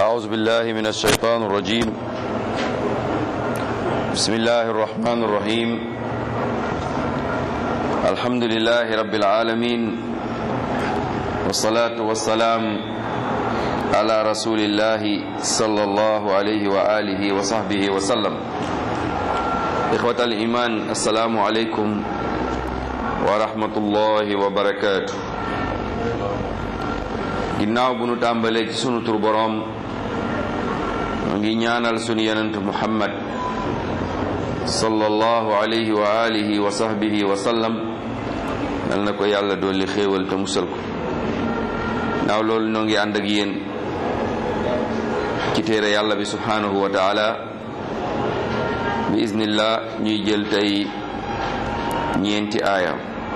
أعوذ بالله من الشيطان الرجيم بسم الله الرحمن الرحيم الحمد لله رب العالمين والصلاة والسلام على رسول الله صلى الله عليه وآله وصحبه وسلم إخوة الإيمان السلام عليكم ورحمة الله وبركاته ginnaaw bu nu tàmbalee ci sunu tur boroom mu ngi ñaanal sunu yenent muhammad sallallahu alayhi wa alihi wa sahbihi wa sallam nal na ko yàlla dolli xéewal te musal ko naaw loolu noo ngi ànd ak yéen ci téere yàlla bi subhanahu wa taala bi iznillah ñuy jël tey ñeenti aaya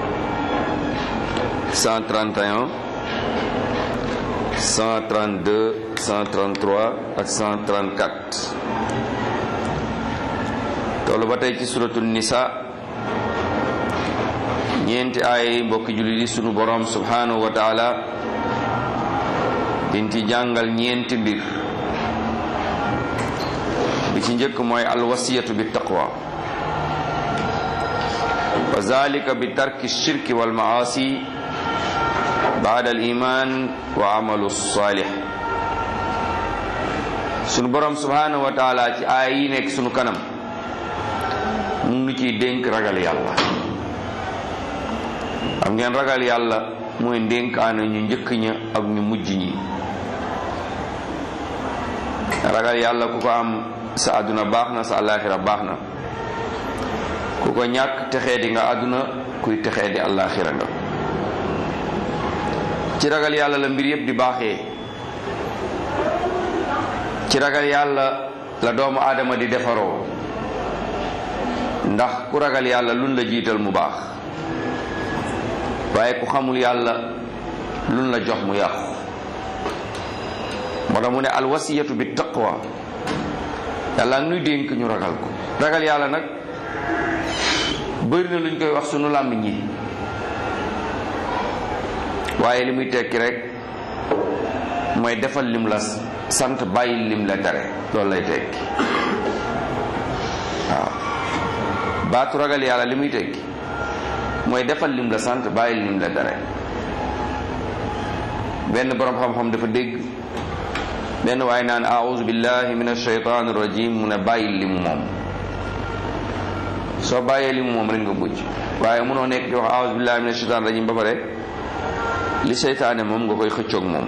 131 132 133 ak 134 tollu ba tey ci suratul nisa ñeenti ay mbokki jullit yi sunu borom subhanahu wa taala dinti jàngal ñeenti mbir bi ci njëkk mooy alwasiyatu bi taqwa wa zalika bi tarki shirki wal maasi baada al iman wa amalu salih sunu borom subhanahu wa taala ci aay yi nekk sunu kanam mu ngi ciy dénk ragal yàlla xam ngeen ragal yàlla mooy ndénkaane ñu njëkk ña ak ñu mujj ñi ragal yàlla ku ko am sa àdduna baax na sa àllaaxira baax na ku ko ñàkk texee di nga àdduna kuy texee di àllaaxira nga ci ragal yàlla la mbir yépp di baaxee ci ragal yàlla la doomu aadama di defaroo ndax ku ragal yàlla lun la jiital mu baax waaye ku xamul yàlla lun la jox mu yàqu moo tax mu ne alwasiyatu bi taqwa yàlla nuy dénk ñu ragal ko ragal yàlla nag bëri na luñ koy wax sunu làmmiñ yi waaye li muy tekki rek mooy defal lim la sant bàyyi lim la tere loolu lay tekki waaw baatu ragal yàlla li muy tekki mooy defal lim la sant bàyyi lim la tere benn boroom xam-xam dafa dégg benn waaye naan aouzu billahi min ashaytan rajim mu ne bàyyi limu moom soo bàyyee limu moom rek nga mujj waaye munoo nekk di wax aouzu billahi min ashaytan rajim ba pare li seytaane moom nga koy xëccoog moom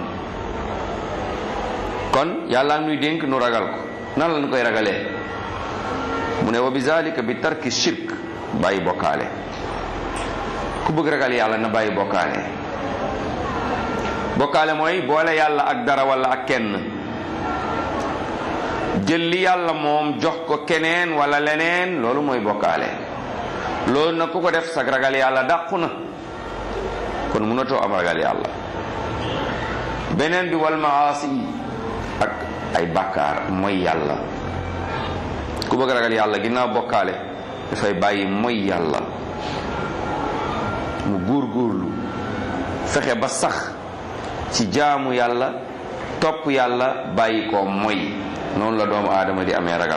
kon yàlla nuy dénk nu ragal ko nan lañ koy ragalee mu ne wa bi zalika bi tarki shirk bàyyi bokkaale ku bëgg ragal yàlla na bàyyi bokkaale bokkaale mooy boole yàlla ak dara wala ak kenn jël li yàlla moom jox ko keneen wala leneen loolu mooy bokkaale loolu nag ku ko def sag ragal yàlla dàqu na kon mënatoo am ragal yàlla beneen bi wal maasi ak ay bàkkaar mooy yàlla ku bëgg ragal yàlla ginnaaw bokkaale dafay bàyyi mooy yàlla mu góor góorlu fexe ba sax ci jaamu yàlla topp yàlla bàyyi ko mooy noonu la doomu aadama di amee ragal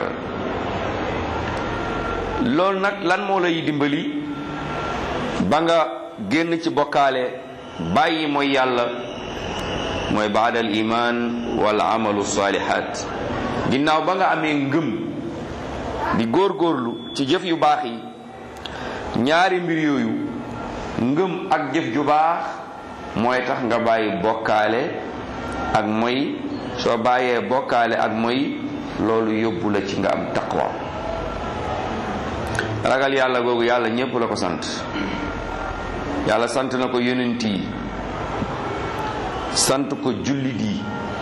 loolu nag lan moo lay dimbali ba nga génn ci bokkaale bàyyi mooy yàlla mooy baadal iman wal amalu salihat ginnaaw ba nga amee ngëm di góorgóorlu ci jëf yu baax yi ñaari mbir yooyu ngëm ak jëf ju baax mooy tax nga bàyyi bokkaale ak mooy soo bàyyee bokkaale ak mooy loolu yóbbu la ci nga am taqwa ragal yàlla googu yàlla ñépp la ko sant yàlla sant na ko yonent yi sant ko jullit yi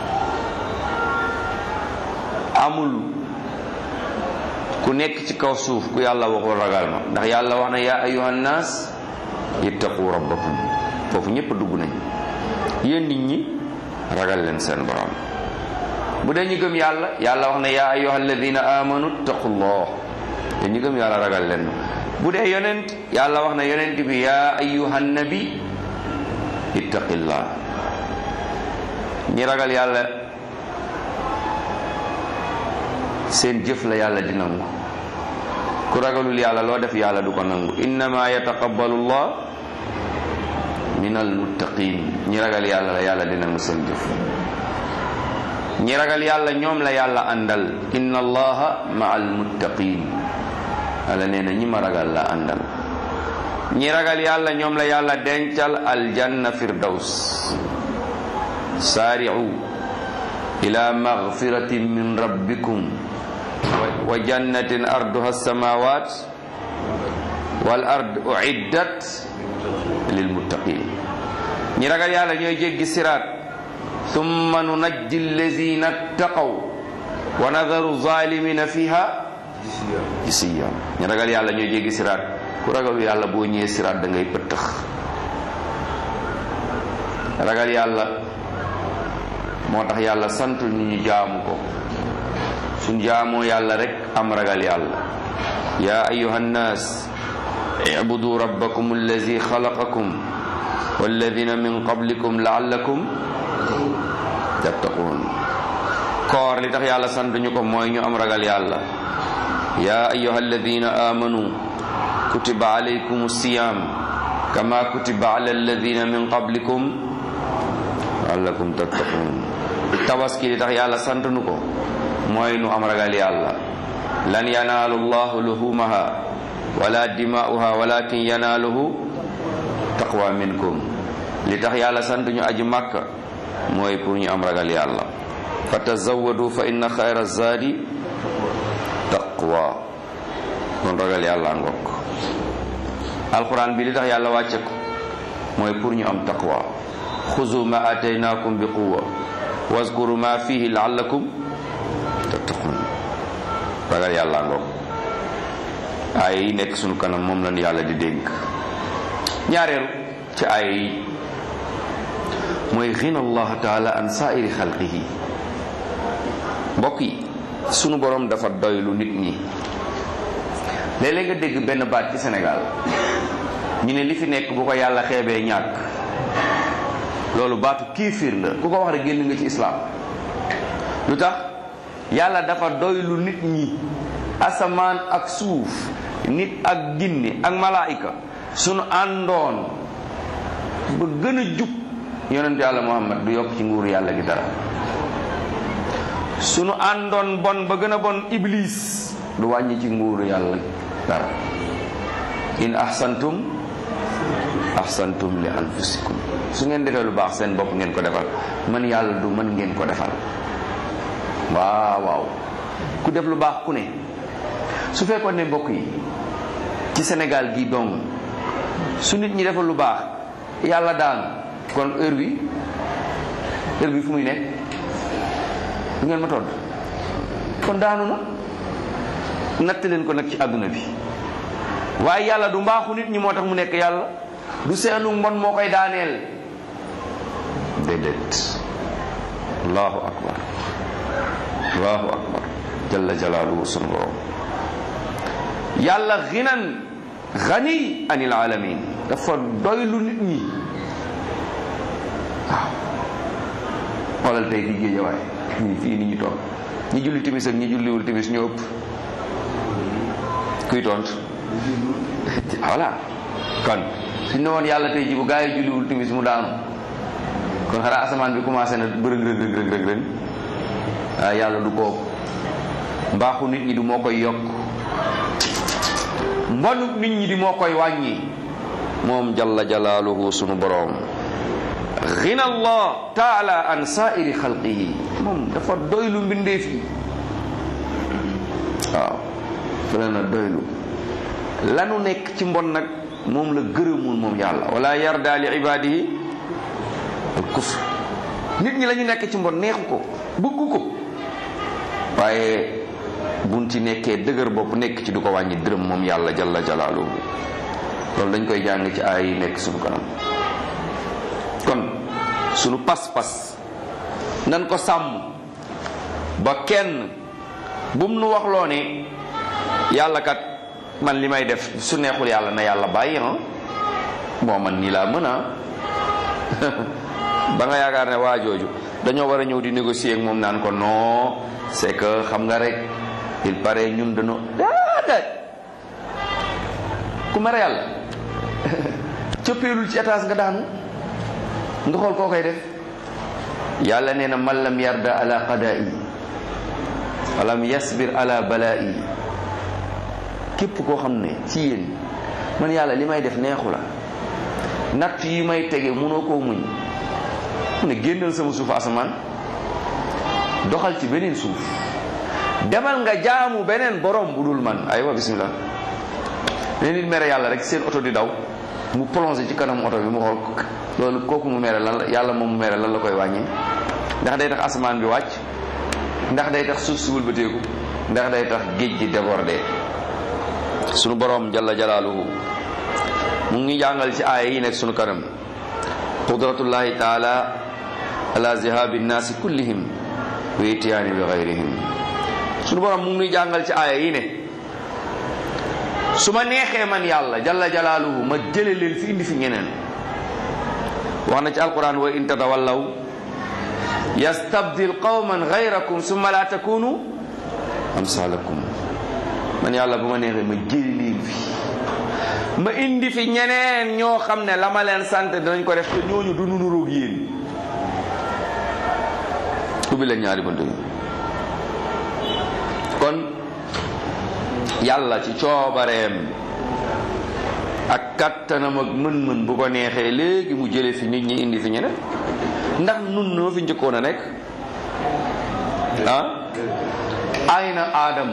amul ku nekk ci kaw suuf ku yàlla waxul ragal ma ndax yàlla wax na yaa ayuhan naas ittaqu rabbakum foofu ñépp dugg nañ yéen nit ñi ragal leen seen borom bu dee ñu gëm yàlla yàlla wax na yaa ayuha alladina amanu ittaqullah yéen ñu gëm yàlla ragal leen bu dee yonent yàlla wax na yonent bi yaa ayuha nabi ittaqillah ñi ragal yàlla seen jëf la yàlla di nangu ku ragalul yàlla loo def yàlla du ko nangu innama yataqabbalu llah min almuttaqin ñi ragal yàlla la yàlla di nangu seen jëf ñi ragal yàlla ñoom la yàlla àndal inna allaha ma almuttaqin yàlla nee na ñi ma ragal la àndal ñi ragal yàlla ñoom la yàlla dencal aljanna firdaws saari'u ila magfiratin min rabbikum wa jannatin arduha alsamawat wal ard uiddat lilmuttaqin ñi ragal yàlla ñooy jéggi siraat thumma nunajji allazina ttaqaw wa nadaru zalimina fiha jisiya ñi ragal yàlla ñooy jéggi siraat ku ragalu yàlla boo ñëwee siraat da ngay pëttëx ragal yàlla moo tax yàlla sant ñu ñu jaamu ko suñ jaamoo yàlla rek am ragal yàlla ya ayuha nnas ibudu rabbakum allazi xalaqakum walladina min qablikum laallakum tattaqun koor li tax yàlla sant ñu ko mooy ñu am ragal yàlla ya ayuha alladina amanu kutiba alaykum siyam kama kutiba ala alladina min qablikum laallakum tattaqun tabaski li tax yàlla sant nu ko mooy nu am ragal yàlla lan yanaalu llahu luhumaha wala dimaa'uha walakin yanaaluhu taqwa minkum li tax yàlla sant ñu aji màkka mooy pour ñu am ragal yàlla fa tazawadu fa inna xayra zaadi taqwa kon ragal yàlla ngokk alquran bi li tax yàlla wàcce ko mooy pour ñu am taqwa xuzu ma ataynakum bi quwa waskuru ma fihi laallakum tattaqun ragal yàlla ngokk aaya yi nekk sunu kanam moom lañu yàlla di dénk ñaareelu ci aaya yi mooy xina allah taala an saairi xalqihi mbokk yi sunu borom dafa doylu nit ñi léeg-léeg nga dégg benn baat ci Sénégal ñu ne li fi nekk bu ko yàlla xeebee ñàkk loolu baatu kiifir la ku ko wax rek génn nga ci islaam lu tax yàlla dafa doylu nit ñi asamaan ak suuf nit ak ginne ak malaayika sunu àndoon ba gën a jub yonent yàlla muhammad du yokk ci nguuru yàlla gi dara sunu àndoon bon ba gën a bon iblis du wàññi ci nguuru yàlla dara in ahsantum ahsantum li anfusikum su ngeen defee lu baax seen bopp ngeen ko defal man yàlla du mën ngeen ko defal waaw waaw ku def lu baax ku ne su fekkoon ne mbokk yi ci Sénégal gi dong su nit ñi defal lu baax yàlla daan kon heure bi heure bi fu muy nekk du ngeen ma todd kon daanu na natt leen ko nag ci àdduna bi waaye yàlla du mbaaxu nit ñi moo tax mu nekk yàlla du seenu mbon moo koy daaneel déedéet allahu akbar allahu akbar jalla jalaaluhu sunu borom yàlla ginan gani anil alamin dafa doylu nit ñi waaw xoolal tey fii géejawaay ñi fii nit ñi toog ñi julli timis ak ñi julliwul timis ñu ëpp kuy tont voilà kon suñ ne woon yàlla tey ji bu gaa yi julliwul timis mu daanu kon xanaa asamaan bi commencé na bërëg rëg rëg rëg rëg rëg waaye yàlla du ko mbaaxu nit ñi du moo koy yokk mbonu nit ñi di moo koy wàññi moom jalla jalaaluhu sunu boroom xina allah taala an saairi xalqihi moom dafa doylu mbindeef yi waaw fa la na doylu lanu nekk ci mbon nag moom la gërëmul moom yàlla wala yarda li ibadihi al kufr nit ñi la ñu nekk ci mbon neexu ko bëggu ko waaye buñ ci nekkee dëgër bopp nekk ci du ko wàññi dërëm moom yàlla jalla jalaaluhu loolu dañ koy jàng ci aay yi nekk sunu kanam kon sunu pas-pas nan ko sàmm ba kenn bum nu waxloo ne yàlla kat man li may def su neexul yàlla na yàlla bàyyi ah bon man nii laa mën a ba nga yaakaar ne waa jooju dañoo war a ñëw di négocier ak moom naan ko non c'est que xam nga rek il paraît ñun dañoo déedéet ku mere yàlla cëppeelul ci étage nga daanu nga xool koo koy def yàlla nee na man lam yarda ala qadaa'i walam yasbir ala balaa'i képp koo xam ne ci yéen man yàlla li may def neexu la natt yi may tege mënoo koo muñ mu ne génnal sama suuf asamaan doxal ci beneen suuf demal nga jaamu beneen borom bu dul man aywa bismillah ne nit mere yàlla rek seen oto di daw mu plongé ci kanam oto bi mu xool loolu kooku mu mere lan la yàlla moom mu mere lan la koy wàññee ndax day tax asamaan bi wàcc ndax day tax suuf si wëlbateeku ndax day tax géej gi débordé sunu borom jalla jalaaluhu mu ngi jàngal ci aaya yi nekk sunu kanam qudratullahi taala ala zihabi nnaasi kullihim wa itiyaani bi gayrihim sunu borom mu ngi jàngal ci aaya yi ne su ma neexee man yàlla jalla jalaaluhu ma jële leen fi indi fi ñeneen wax na ci alquran wa in tatawallaw yastabdil qawman gayrakum summa la takunu amsalakum man yàlla bu ma neexee ma jële leen fi ma indi fi ñeneen ñoo xam ne la ma leen sant dinañ ko def te ñooñu du nu nuróog yéen ubbi leen ñaari bunt yi kon yàlla ci coobareem ak kattanam ak mën-mën bu ko neexee léegi mu jële fi nit ñi indi fi ñeneen ndax nun noo fi njëkkoon a nekk ah ayna aadam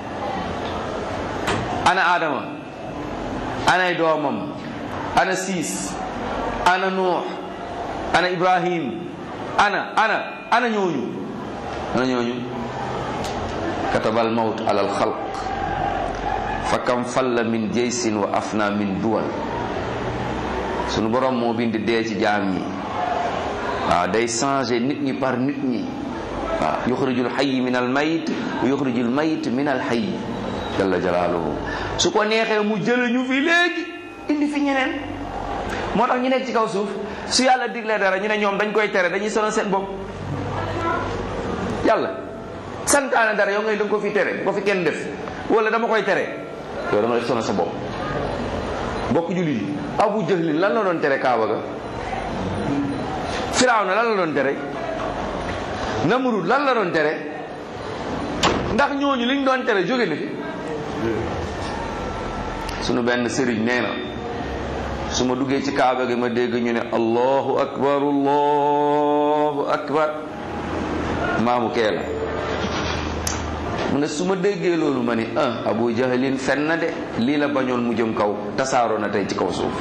ana aadama anay doomam ana siis ana nuux ana ibrahim ana ana ana ñooñu ana ñooñu katabal mawt ala alxalq fa kam falla min jaysin wa afna min duwal sunu borom moo bind dee ci jaam ñi waaw day changé nit ñi par nit ñi waaw yuxrijul xayyi min al mayit wa yuxrijul mayit min al xayyi jalla jalaaluhu su ko neexee mu jële ñu fi léegi indi fi ñeneen moo tax ñu nekk ci kaw suuf su yàlla diglee dara ñu ne ñoom dañ koy tere dañuy sonal seen bopp yàlla santaane dara yow ngay da nga ko fi tere bu ko fi kenn def wala dama koy tere yow da nga def sonal sa bopp bokk jullit yi abu jahlin lan la doon tere kaaba ga firawna lan la doon tere namrud lan la doon tere ndax ñooñu liñ doon tere jóge na fi sunu benn sëriñ nee na su ma duggee ci kaaba gi ma dégg ñu ne allahu akbar allahu akbar maamu kee la mu ne su ma déggee loolu ma ni ah abu jahlin fen na de lii la bañoon mu jëm kaw tasaaroo na tey ci kaw suuf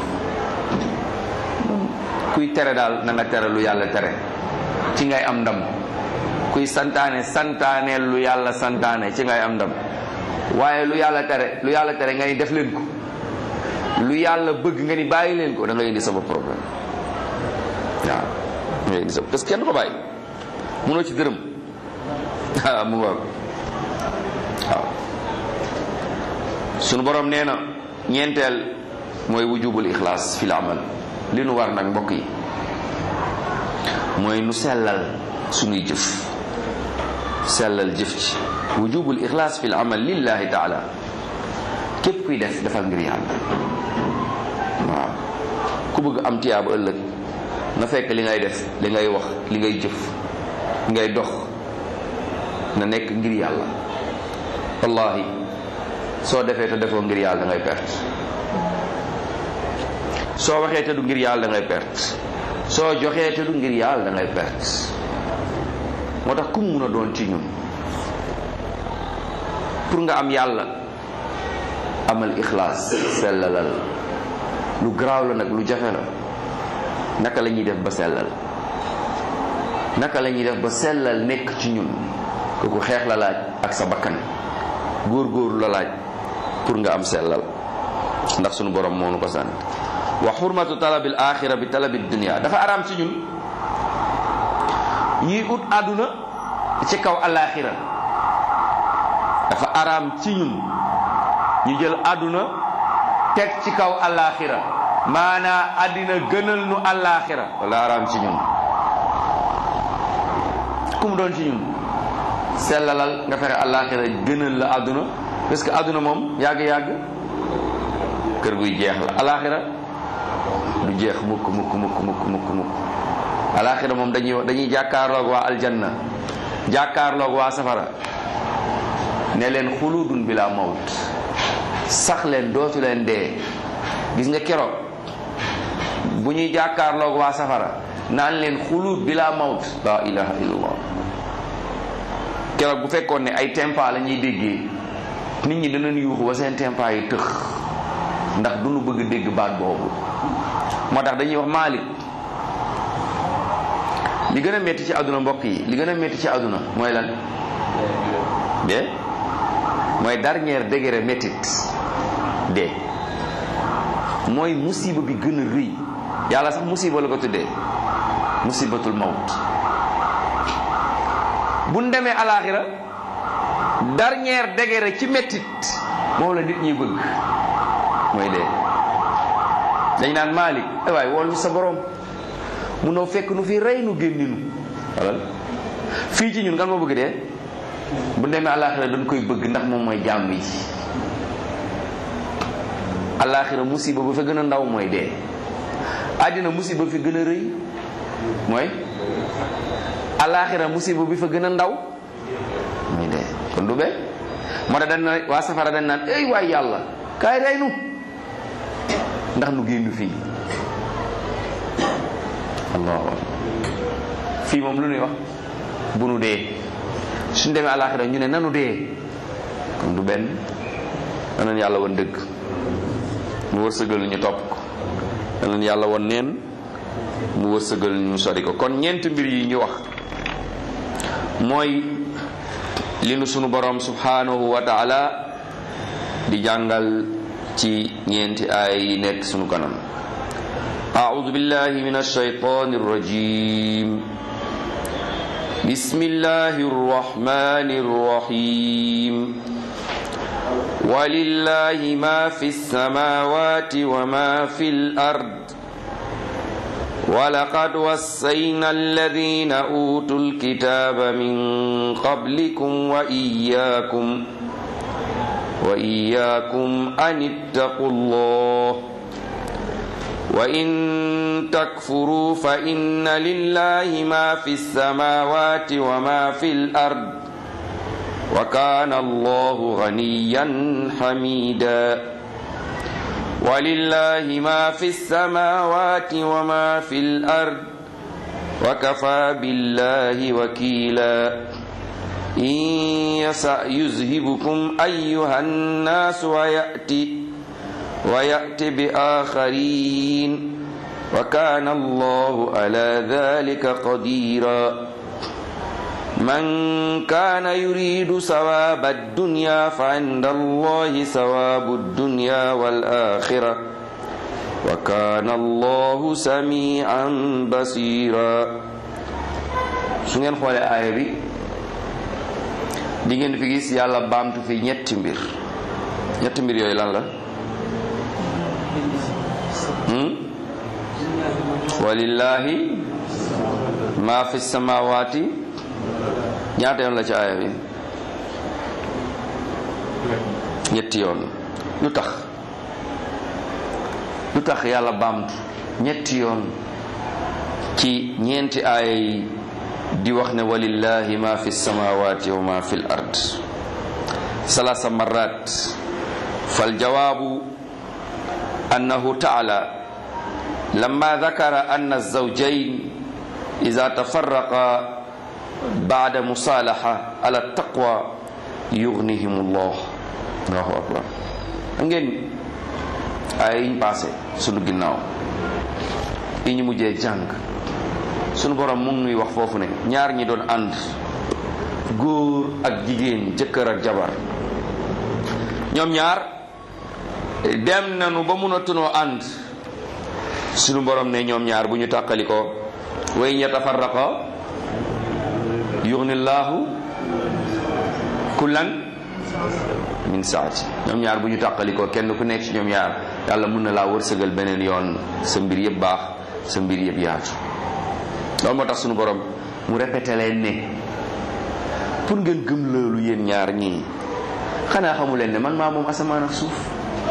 kuy tere daal na nga tere lu yàlla tere ci ngay am ndam kuy santaane santaane lu yàlla santaane ci ngay am ndam waaye lu yàlla tere lu yàlla tere ngay def leen ko lu yàlla bëgg nga ni bàyyi leen ko da ngay indi sama problème waaw da ngay indi sa parce que kenn du ko bàyyi munoo ci dërëm ah mu waaw waaw sunu borom nee na ñeenteel mooy wujubul ixlaas fil amal li nu war nag mbokk yi mooy nu sellal sunuy jëf sellal jëf ci wujubul ixlaas fil amal lillahi taala képp kuy def defal ngir yàlla waaw ku bëgg am tiyaaba ëllëg na fekk li ngay def li ngay wax li ngay jëf li ngay dox na nekk ngir yàlla wallahi soo defee te defoo ngir yàlla da ngay perte soo waxee te du ngir yàlla da ngay perte soo joxee te du ngir yàlla da ngay perte moo tax ku mu mun a doon ci ñun pour nga am yàlla amal ixlaas sellalal lu garaaw la nag lu jafe la naka la ñuy def ba sellal naka la ñuy def ba sellal nekk ci ñun kooku xeex la laaj ak sa bakkan góor-góorlu la laaj pour nga am sellal ndax sunu borom moo nu ko sant wa xurmatu talabil axira bi talabi dunia dafa araam ci ñun ñuy ut àdduna ci kaw alaxira dafa araam ci ñun ñu jël àdduna teg ci kaw alaxira maanaa àddina gënal nu alaxira wala araam ci ñun ku mu doon ci ñun sellalal nga fexe àllaaxira gënal la àdduna parce que àdduna moom yàgg-yàgg kër guy jeex la àllaaxira du jeex mukk mukk mukk mukk mukk mukk àllaaxira moom dañuy dañuy jàkkaarloog waa aljanna jàkkaarloog waa safara ne leen xuludun bila mawt sax leen dootu leen dee gis nga keroog bu ñuy jàkkaarloog waa safara naan leen xulud bila mawt la ilaha illallah keroog bu fekkoon ne ay tempa la ñuy déggee nit ñi danañ yuuxu ba seen tempa yi tëx ndax du ñu bëgg dégg baat boobu moo tax dañuy wax Maalik li gën a metti ci àdduna mbokk yi li gën a metti ci àdduna mooy lan de mooy dernier degré métit de mooy musiba bi gën a rëy yàlla sax musiba la ko tuddee musibatul mawt bu ñu demee alaaxira dernier degré ci métit moom la nit ñi bëgg mooy dee dañ naan Malick ay waay wool ñu sa borom munoo fekk nu fi rey nu génninu walal fii ci ñun kan moo bëgg dee bu demee alaaxira dañ koy bëgg ndax moom mooy jàmm yi alaaxira musiba ba fa gën a ndaw mooy dee àddina musiba fi gën a rëy mooy alaaxira musiba bi fa gën a ndaw mooy dee kon du bee moo tax dañ na waa safara dañ naan ey waay yàlla kaay rey nu ndax nu génn fii allah fii moom lu nuy wax bu nu dee suñ demee àlaxira ñu ne nanu dee kon du benn danañ yàlla won dëgg mu wërsëgal ñu topp ko danañ yàlla won neen mu wërsëgal ñu sori ko kon ñeent mbir yi ñu wax mooy li nu sunu borom subhanahu wa taala di jàngal ci ñeenti aay yi nekk sunu kanam أعوذ بالله من الشيطان الرجيم بسم الله الرحمن الرحيم ولله ما في السماوات وما في الأرض ولقد وصينا الذين أوتوا الكتاب من قبلكم وإياكم وإياكم أن اتقوا الله وإن تكفروا فإن لله ما في السماوات وما في الأرض وكان الله غنيا حميدا ولله ما في السماوات وما في الأرض وكفى بالله وكيلا إن يسأ يذهبكم أيها الناس ويأتي ويأتي بآخرين وكان الله على ذلك قديرا من كان يريد ثواب الدنيا فعند الله ثواب الدنيا والآخرة وكان الله سميعا بصيرا su ngeen xoolee aaya bi di ngeen fi gis yàlla baamtu fi ñetti mbir ñetti mbir yooyu lan la walillahi ma fi samawati ñaata yoon la ci aaya bi ñetti yoon lu tax lu tax yàlla baamtu ñetti yoon ci ñeenti aaya yi di wax ne walillahi ma fi samawati wa ma fi l ard salasa marat fal jawaabu annahu taala لما ذكر أن الزوجين إذا تفرقا بعد مصالحة على التقوى يغنيهم الله الله أكبر ngeen ay yiñ passé sunu ginnaaw yi ñu mujjee jàng sunu borom mu ngi nuy wax foofu ne ñaar ñi doon ànd góor ak jigéen jëkkër ak jabar ñoom ñaar dem nañu ba mënatunoo ànd sunu borom ne ñoom ñaar bu ñu tàqali ko way yatafarraqa yughnillahu kullan min saati ñoom ñaar bu ñu tàqali ko kenn ku nekk ci ñoom ñaar yàlla mun na laa wërsëgal beneen yoon sa mbir yëpp baax sa mbir yëpp yaatu loolu moo tax sunu borom mu répété leen ne pour ngeen gëm loolu yéen ñaar ñii xanaa xamu leen ne man maa moom asamaan ak suuf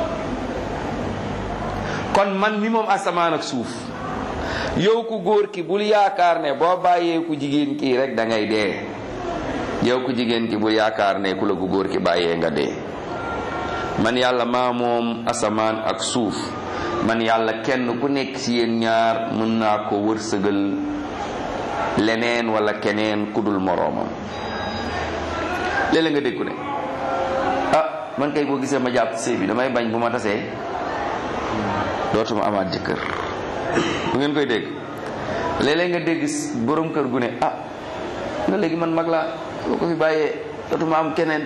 kon man mi moom asamaan ak suuf yow ku góor ki bul yaakaar ne boo bàyyee ku jigéen kii rek da ngay dee yow ku jigéen ki bul yaakaar ne ku la ku góor ki bàyyee nga dee man yàlla maa moom asamaan ak suuf man yàlla kenn ku nekk ci yéen ñaar mën naa ko wërsëgal leneen wala keneen ku dul moroomam léeg-léeg nga dégg ne ah man kay boo gisee ma jàpp sëy bi damay bañ bu ma tasee dootuma amaat jëkkër bu ngeen koy dégg léeg-léeg nga dégg borom kër gu ne ah nga léegi man mag laa boo ko fi bàyyee dootuma am keneen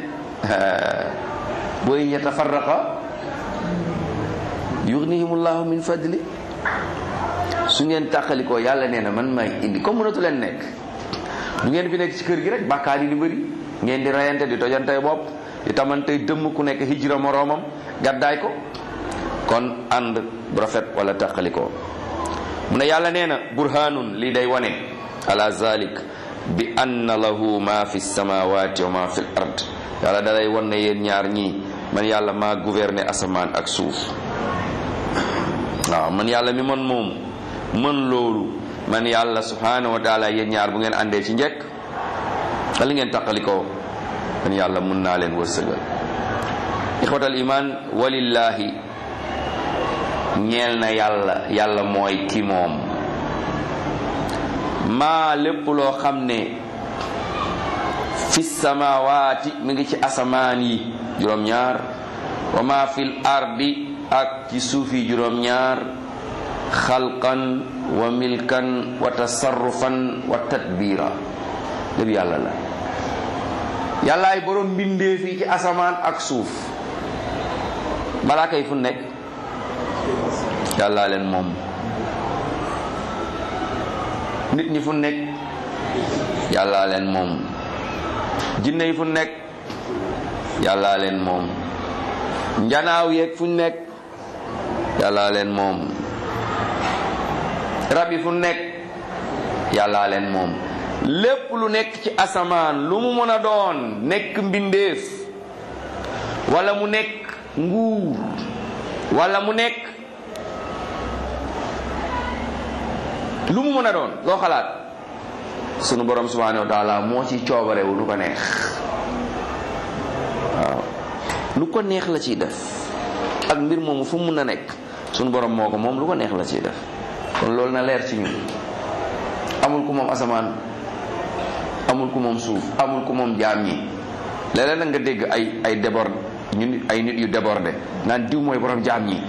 booy yatafarraqa yughnihimullahu min fadli su ngeen tàqalikoo yàlla nee na man may indi comme mënatu leen nekk du ngeen fi nekk ci kër gi rek bàkkaar yi di bëri ngeen di rayante di tojantey bopp di tamantey dëmm ku nekk hijra moroomam gàddaay ko kon ànd bu rafet wala tàqalikoo mu ne yàlla nee na burhanun lii day wane ala zalik bi anna lahu ma fi samawati wa ma fi l ard yàlla dalay wan ne yéen ñaar ñii man yàlla maa gouverner asamaan ak suuf waaw man yàlla mi man moom mën loolu man yàlla subhanahu wa taala yéen ñaar bu ngeen àndee ci njekk wala ngeen taqalikoo man yàlla mun naa leen wërsëgal ixwatal iman walillahi ñeel na yàlla yàlla mooy ki moom maa lépp loo xam ne fi samawaati mi ngi ci asamaan yi juróom-ñaar wa ma fil ardi ak ci suufi juróom-ñaar xalqan wa milkan wa tasarrufan wa tadbira lépp yàlla la yàllaay borom mbindee fii ci asamaan ak suuf balaa kay fu nekk yàllaa leen moom nit ñi fu nekk yàllaa leen moom jinne yi fu nekk yàllaa leen moom njanaaw yeeg fu nekk yàllaa leen moom rab yi fu nekk yàllaa leen moom lépp lu nekk ci asamaan lu mu mën a doon nekk mbindeef wala mu nekk nguur wala mu nekk lu mu mën a doon loo xalaat sunu borom subhanahu wa taala moo ci coobarewu lu ko neex waaw lu ko neex la ciy def ak mbir moomu fu mu mun a nekk sunu borom moo ko moom lu ko neex la ciy def kon loolu na leer ci ñun amul ku moom asamaan amul ku moom suuf amul ku moom jaam ñi léeg-léeg nag nga dégg ay ay déborde ñu nit ay nit yu débordé naan diw mooy borom jaam ñi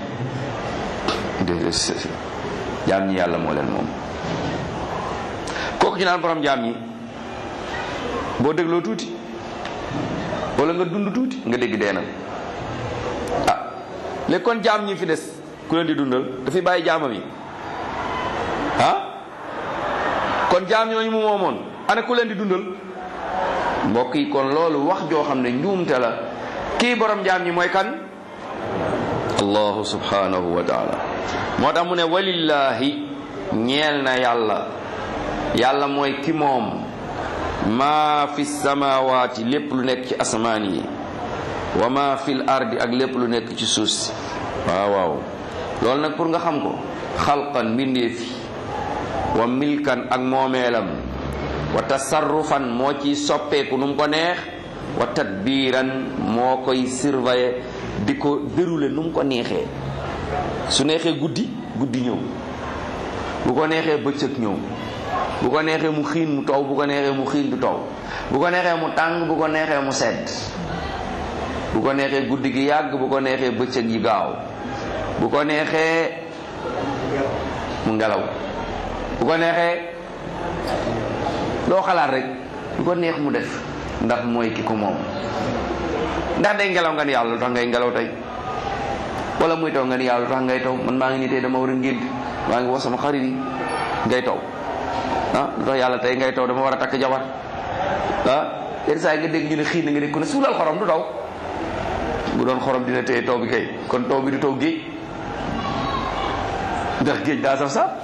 jaam ñi yàlla moo leen moom kooku ci naan borom jaam ñi boo dégloo tuuti wala nga dund tuuti nga dégg dee na ah léegi kon jaam ñi fi des ku leen di dundal dafay bàyyi jaamam yi ah kon jaam ñooñu mu moomoon ana ku leen di dundal mbokk yi kon loolu wax joo xam ne njuumte la kii borom jaam ñi mooy kan allahu subhanahu wa taala moo tax mu ne walillahi ñeel na yàlla yàlla mooy ki moom maa fi samawaati lépp lu nekk ci asamaan yi wa maa fil ardi ak lépp lu nekk ci suuf si waaw waaw loolu nag pour nga xam ko xalqan mbindeefi wa milkan ak moomeelam wa tasarrufan moo ciy soppeeku nu mu ko neex wa tadbiiran moo koy surveiller di ko dérouler nu mu ko neexee su neexee guddi guddi ñëw bu ko neexee bëccëg ñëw bu ko neexee mu xiin mu taw bu ko neexee mu xiin du taw bu ko neexee mu tàng bu ko neexee mu sedd bu ko neexee guddi gi yàgg bu ko neexee bëccëg yi gaaw bu ko neexee mu ngelaw bu ko neexee loo xalaat rek lu ko neex mu def ndax mooy ki ko moom ndax day ngelaw nga ni yàlla lu tax ngay ngelaw tey wala muy taw nga ni yàlla lu tax ngay taw man maa ngi nii tey dama war a ngént maa ngi wax sama xarit yi ngay taw ah lu tax yàlla tey ngay taw dama war a takk jabar ah yenn saa yi nga dégg ñu ne xiin na nga dégg ku ne suulal xorom du taw bu doon xorom dina téye taw bi kay kon taw bi du taw géej ndax géej daa saf sax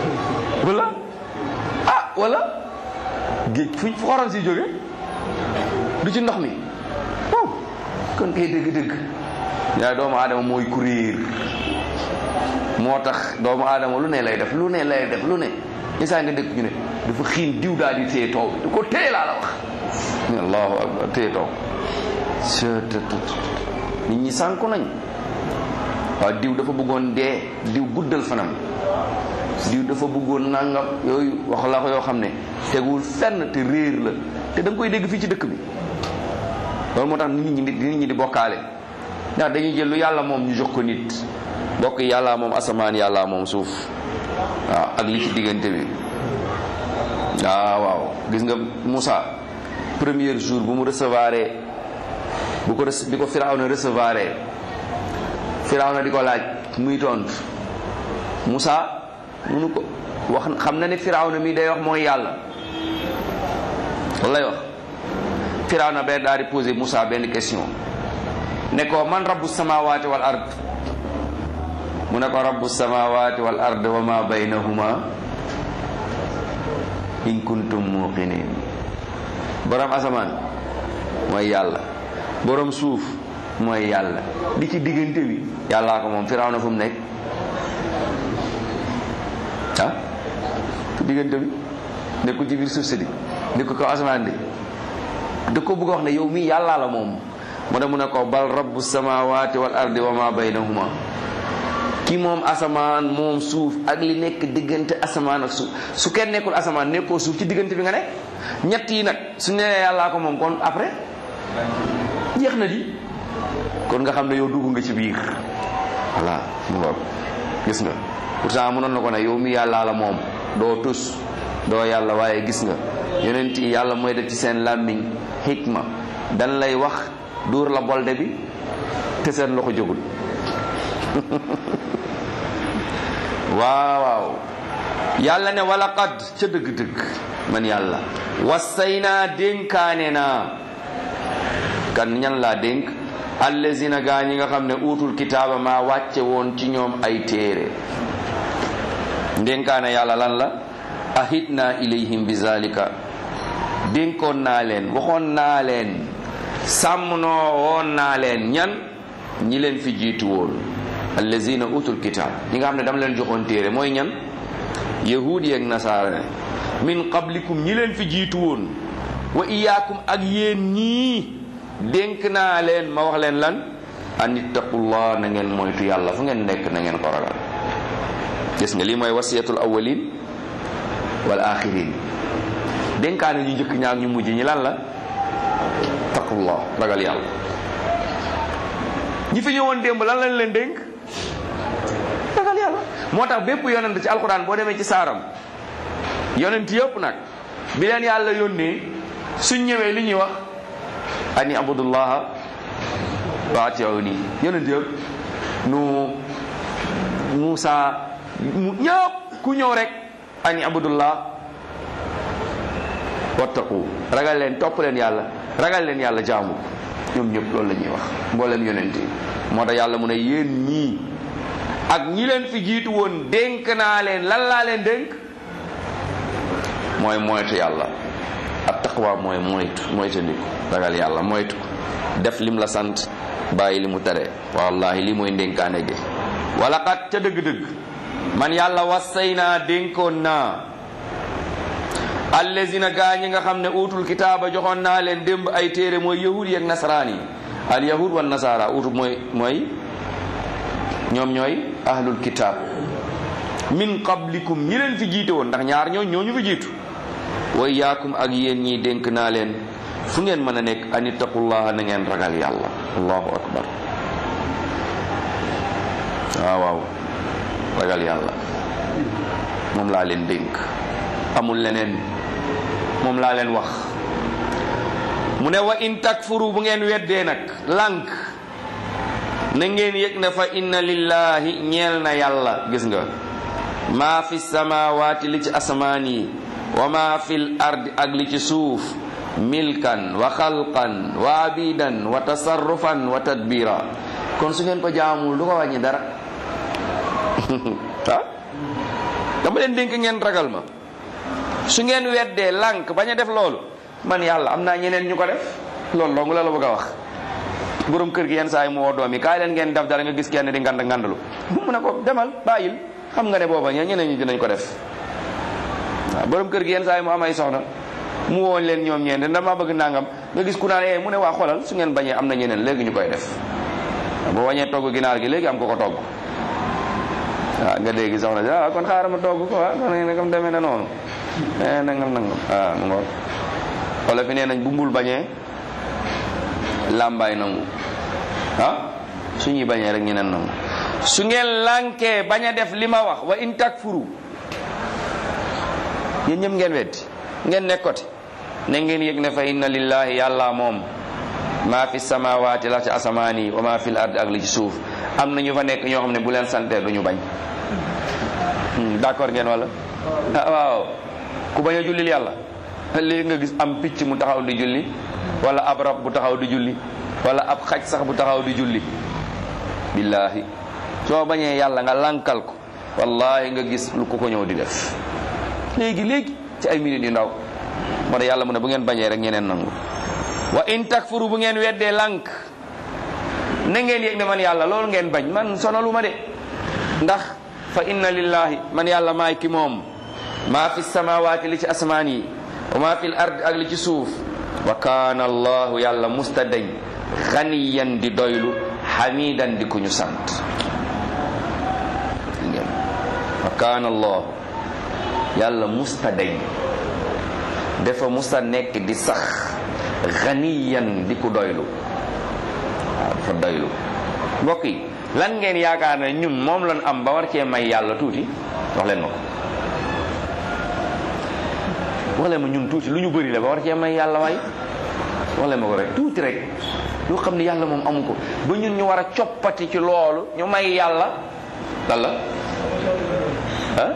wala ah wala géej fu xorom si jóge du ci ndox mi waaw kon kay dëgg-dëgg yaa doomu aadama mooy ku réer moo tax doomu aadama lu ne lay def lu ne lay def lu ne isaa nga dëkk ñu ne dafa xiin diw daal di téye taw bi du ko téye laa la wax allahu akbar téye taw nit ñi sànku nañ waaw diw dafa bëggoon dee diw guddal fanam diw dafa bëggoon nangam yooyu wax la ko yoo xam ne teguwul fenn te réer la te da nga koy dégg fii ci dëkk bi loolu moo tax nit ñi di nit ñi di bokkaale ndax dañuy jël lu yàlla moom ñu jox ko nit bokk yàlla moom asamaan yàlla moom suuf waaw ak li ci diggante bi waaw waaw gis nga Moussa premier jour bu mu recevoir bu ko bi ko Firawna recevoir Firawna di ko laaj muy tontu Moussa munu ko wax xam na ne Firawna mi day wax mooy yàlla loolu lay wax Firawna benn daal di posé Moussa benn question ne ko man rabbu samawati wal ard mu ne ko rabbu samawati wal ard wa ma baynahuma in kuntum muqinin borom asamaan mooy yàlla borom suuf mooy yàlla li ci diggante bi yàllaa ko moom Firawna fu mu nekk ah ci diggante bi nekkul ci biir suuf si di nekkul ko asamaan di da ko bëgg a wax ne yow mii yàllaa la moom mu ne mu ne ko bal rabbu samawati wal ardi wa ma baynahuma ki moom asamaan moom suuf ak li nekk diggante asamaan ak suuf su kenn nekkul asamaan nekkoo suuf ci diggante bi nga nekk ñett yi nag su nee yàllaa ko moom kon après jeex na di kon nga xam ne yow dugg nga ci biir voilà mu ngoog gis nga pourtant mënoon na ko ne yow mi yàllaa la moom doo tus doo yàlla waaye gis nga yonent yi yàlla mooy def ci seen làmmiñ xikma dan lay wax duur la bolde bi te seen loxo jógul waaw waaw yàlla ne wala qad ca dëgg-dëgg man yàlla wasay naa dénkaane naa kan ñan laa dénk allazina gaa ñi nga xam ne uutul kitaaba maa wàcce woon ci ñoom ay téere dénkaane yàlla lan la ahid naa ilayhim bi zalika dénkoon naa leen waxoon naa leen sàmm noo woon naa leen ñan ñi leen fi jiitu woon allazina utul kitaab ñi nga xam ne dama leen joxoon téere mooy ñan yahudi ak nasaara min qablikum ñi leen fi jiitu woon wa iyaakum ak yéen ñii dénk naa leen ma wax leen lan an ittaqullah na ngeen moytu yàlla fu ngeen nekk na ngeen ko ragal gis nga lii mooy wasiyatul awwalin wal axirin dénkaane ñu njëkk ñaak ñu mujj ñi lan la taqullah ragal yàlla ñi fi ñëwoon démb lan lañ leen dénk ragal yàlla moo tax bépp yonent ci alquran boo demee ci saaram yonent yëpp nag bi leen yàlla yónnee suñ ñëwee li ñuy wax ani abudullaha wa atiuni yonent yëpp nu Muusa mu ñëpp ku ñëw rek ani abudullah wattaqu ragal leen topp leen yàlla ragal leen yàlla jaamu ñoom ñëpp loolu la ñuy wax mboolem yonent yi moo tax yàlla mu ne yéen ñii ak ñi leen fi jiitu woon dénk naa leen lan laa leen dénk mooy moytu yàlla ak taqwa mooy moytu moytu ndiku ragal yàlla moytu def lim la sant bàyyi li mu tere wallahi li mooy ndénkaane gi wala xat ca dëgg-dëgg man yàlla wassay naa dénkoon naa allazina gaa ñi nga xam ne utul kitaaba joxoon naa leen démb ay téere mooy yahud yi ak nasaraan yi al yahud wa nasara utul mooy mooy ñoom ñooy ahlul kitaab min qablikum ñi leen fi jiite woon ndax ñaar ñoo ñoo ñu fi jiitu wa iyaakum ak yéen ñii dénk naa leen fu ngeen mën a nekk an ittaqullaha na ngeen ragal yàlla allahu akbar waaw waaw ragal yàlla moom laa leen dénk amul leneen moom laa leen wax mu ne wa in takfuru bu ngeen weddee nag lànk na ngeen yëg ne fa inna lillahi ñeel na yàlla gis nga maa fi samawaati li ci asamaan yi wa maa fil ardi ak li ci suuf milkan wa xalqan wa abidan wa tasarrufan wa tadbira kon su ngeen ko jaamul du ko wàññi dara ah dama leen dénk ngeen ragal ma su ngeen weddee lànk bañ a def loolu man yàlla am naa ñeneen ñu ko def loolu dong la la bëgg a wax borom kër gi yenn saa yi mu woo doom yi kaay leen ngeen def dara nga gis kenn di ngand ngandalu mu ne ko demal bàyyil xam nga ne booba ñe ñeneen ñi dinañ ko def waaw borom kër gi yenn saa yi mu am ay soxna mu woon leen ñoom ñeent dama bëgg nangam nga gis ku naan eh mu ne waa xoolal su ngeen bañee am na ñeneen léegi ñu koy def boo wañee togg ginaar gi léegi am ko ko togg waaw nga dégg soxna si ah kon xaaral ma togg ko ah kon nagam demee na noonu eh nangam nangam ah mu ngoog wala fi nee nañ bu mbul bañee làmbaay nangu ah su ñuy bañee rek ñeneen nangu su ngeen lànkee bañ a def li ma wax wa in takfuru yéen ñëpp ngeen weddi ngeen nekkote ne ngeen yëg ne fa inna lillahi yàlla moom maa fi samawaati la ci asamaan yi wa maa fi l ard ak li ci suuf am na ñu fa nekk ñoo xam ne bu leen santee duñu bañ d'accord ngeen wala ah waaw ku bañ a jullil yàlla léegi nga gis am picc mu taxaw di julli wala ab rab bu taxaw di julli wala ab xaj sax bu taxaw di julli billaahi soo bañee yàlla nga lankal ko wallahi nga gis lu ko ko ñëw di def léegi léegi ci ay minutes yu ndaw moo tax yàlla mu ne bu ngeen bañee rek ñeneen nangu wa in takfuru bu ngeen weddee lànk na ngeen yëg ne man yàlla loolu ngeen bañ man sonalu ma de ndax fa inna lillahi man yàlla maay ki moom maa fi samawaati li ci asmaan yi wa maa fi l ard ak li ci suuf wa kaana allahu yàlla musta dañ xaniyan di doylu xamidan di ku ñu sant wa kaana allahu yàlla musta dañ dafa musta nekk di sax xaniyan di ku doylu waaw dafa doylu mbokk yi lan ngeen yaakaar ne ñun moom lan am ba war cee may yàlla tuuti wax leen ma ko wax leen ma ñun tuuti lu ñu bëri la ba war cee may yàlla waay wax leen ma ko rek tuuti rek loo xam ne yàlla moom amu ko ba ñun ñu war a coppati ci loolu ñu may yàlla lan la ah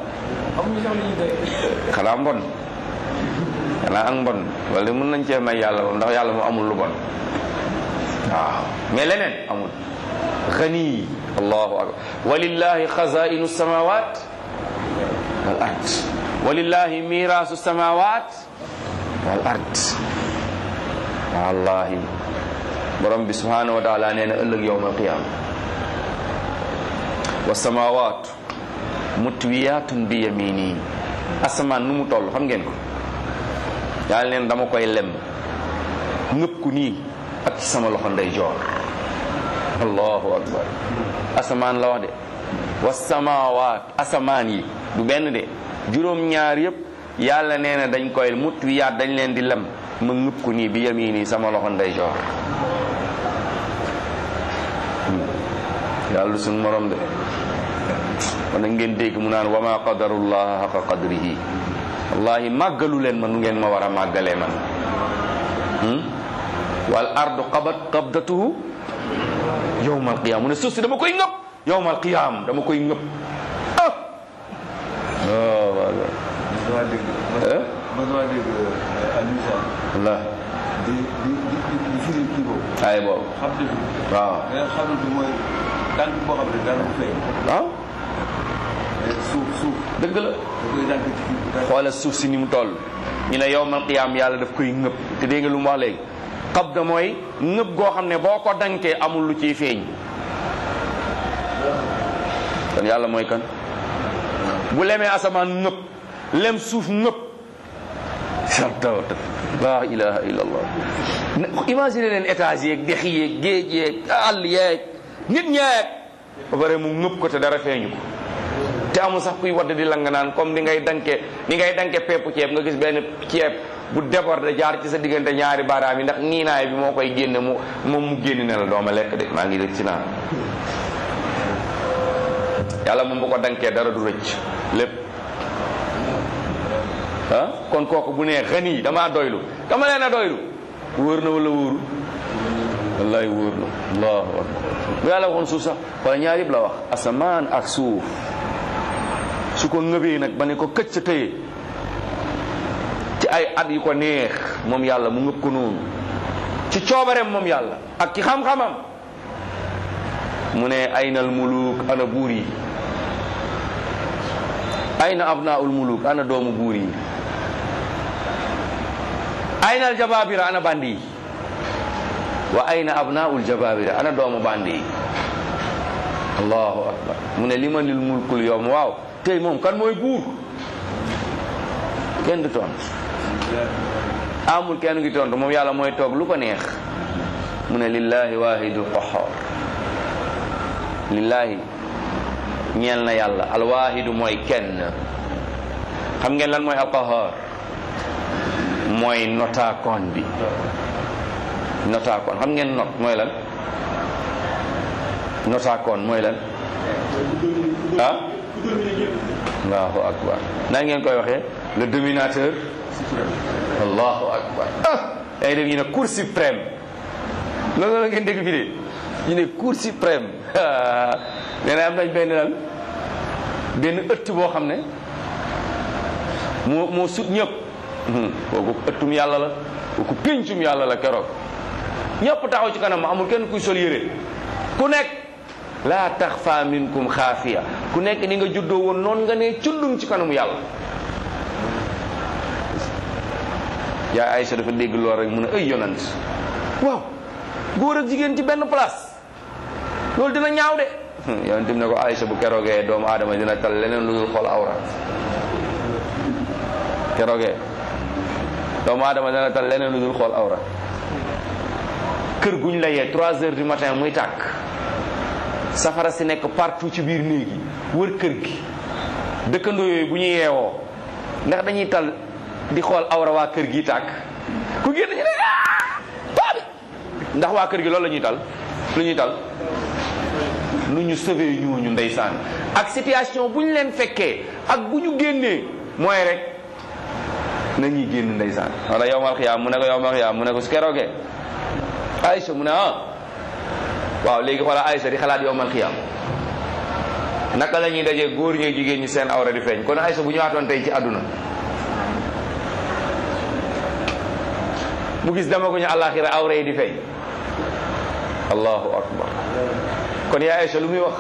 xanaa mbon xanaa ak mbon wala mën nañ cee may yàlla moom ndax yàlla moom amul lu bon waaw mais leneen amul xani allahu akbar walillahi xazainu samawat wal ard walillahi mirasu samawat wal ard wallahi borom bi subhanahu wa taala nee na ëllëg yowm alqiyama wa samawat mutwiyatun bi yamini asamaan nu mu toll xam ngeen ko yàlla neen dama koy lem ngëpp ku nii ak ci sama loxo ndeyjoor allahu akbar asamaan la wax de wa samawaat asamaan yi du benn de juróom-ñaar yëpp yàlla nee na dañ koy mutwiyaat dañ leen di lem ma ngëpp ku nii bi yamini sama loxo ndeyjoor yàlla du suñ morom de kon nag ngeen dégg mu naan wa ma qadarullah haqa qadrihi wallahi màggalu leen ma nu ngeen ma war a màggalee man wal ardu qabat qabdatuhu yowma alqiyama mu ne suuf si dama koy ngëpp yowma alqiyama dama koy ngëpp ah oh wala wala di di di di firi kii boobu. ay boobu xam dëgg. waaw mais xam dëgg mooy tànk boo xam ne dara du fay. waaw suuf suuf dëgg la da koy dànk ci kii bi. xoolal suuf si ni mu toll ñu ne yowmal qiyaam yàlla daf koy ngëpp te dégg nga lu mu wax léegi qabda mooy ngëpp goo xam ne boo ko dankee amul lu ciy feeñ kon yàlla mooy kan bu lemee asamaan ngëpp lem suuf ngëpp sartawta la ilaha illa allah imagine leen étage yeeg dex yeeg géej yeeg àll yeeg nit ñeeg ba pare mu ngëpp ko te dara feeñu ko te amul sax kuy wadd di lang naan comme ni ngay danke ni ngay danke peppu ceeb nga gis benn ceeb bu déborde jaar ci sa diggante ñaari baaraam yi ndax niinaay bi moo koy génne mu moom mu génn ne la dooma lekk de maa ngi rëcc naa yàlla moom bu ko dankee dara du rëcc lépp ah kon kooku bu nee xani damaa doylu dama leen a doylu wóor na wala wóoru wallahi wóor na allahu akbar bu yàlla waxoon suuf sax wala ñaar yëpp la wax asamaan ak suuf su ko ngëbee nag ba ne ko këcc tëye ci ay at yu ko neex moom yàlla mu ngëb ko noonu ci coobareem moom yàlla ak ci xam-xamam mu ne aynal muluk ana buur yi ayna abnaul muluk ana doomu buur yi aynal jababira ana bandi yi wa ayna abnaul jababira ana doomu bandi yi allahu akbar mu ne limanil mulkul yowm waaw tey moom kan mooy buur kenn du tontu amul kenn ngi tontu moom yàlla mooy toog lu ko neex mu ne lillahi wahidul qahhar lillahi ñeel na yàlla alwahidu mooy kenn xam ngeen lan mooy alqahar mooy notaakoon bi notaakoon xam ngeen not mooy lan notaakoon mooy lan ah allahu akbar naa ngeen koy waxee le dominateur allahu akbar ah yaa ngi dégg ñu ne cour suprême loolu la ngeen dégg fi de ñu ne cour suprême nee na am nañ benn lan benn ëtt boo xam ne moo moo sut ñëpp kooku ëttum yàlla la kooku péncum yàlla la keroog ñëpp taxaw ci kanam amul kenn kuy sol yére ku nekk laa taxfa minkum xaafiya ku nekk ni nga juddoo woon noonu nga ne cundum ci kanamu yàlla yaa Aïcha dafa dégg lool rek mu ne ay yonant waaw góor ak jigéen ci benn place loolu dina ñaaw de yonent bi ne ko Aïcha bu keroogee doomu aadama dina tal leneen lu dul xool awra keroogee doomu aadama dina tal leneen lu dul xool awra kër guñ la yee trois heures du matin muy tàkk safara si nekk partout ci biir néeg yi wër kër gi dëkkandoo yooyu bu ñu yeewoo ndax dañuy tal di xool awra waa kër gi tàkk ku génn ñu ne paa bi ndax waa kër gi loolu la ñuy tal lu ñuy tal nu ñu sauvé ñooñu ndeysaan ak situation bu ñu leen fekkee ak bu ñu génnee mooy rek nañuy génn ndeysaan wala yowmal xiyaam mu ne ko yowmal xiyaam mu ne ko su keroogee Aïcha mu ne ah waaw léegi xoolal Aïcha di xalaat yowmal xiyaam naka la ñuy dajee góor ñee jigéen ñi seen awra di feeñ kon Aïcha bu ñëwaatoon tey ci àdduna mu gis dama ko ñu àllaaxira awra yi di feeñ allahu akbar kon yaa Aïcha lu muy wax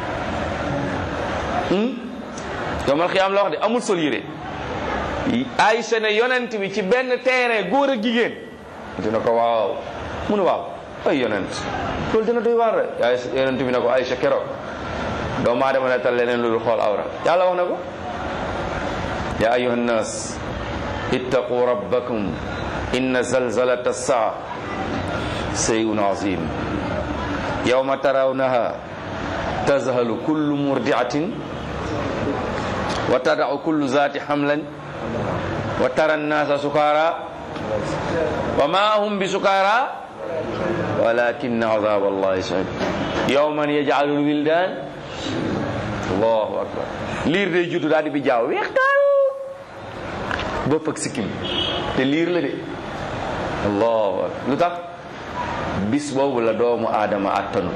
yowmal xiyaam la wax de amul sol yére Aïcha ne yonent bi ci benn terrain góor ak jigéen dina ko waaw mu ne waaw ay yonent loolu dina doy waar rek yaa yonent bi ne ko Aïcha keroog doomu aadama ne tal leneen lu dul xool awra yàlla wax na ko ya ayuha nnas ittaqu rabbakum inna zalzalata saa shay'un azim yawma tarawnaha tazhalu kullu murdiatin wa tada'u kullu zati hamlan wa tara annasa sukara wa ma hum bi sukara walakin azab allahi shadid yawman yaj'alu lwildan allahu akbar liir day juddu daal di bi jaaw weex daal bopp ak sikkim te liir la de allahu akbar lu tax bis boobu la doomu aadama attanu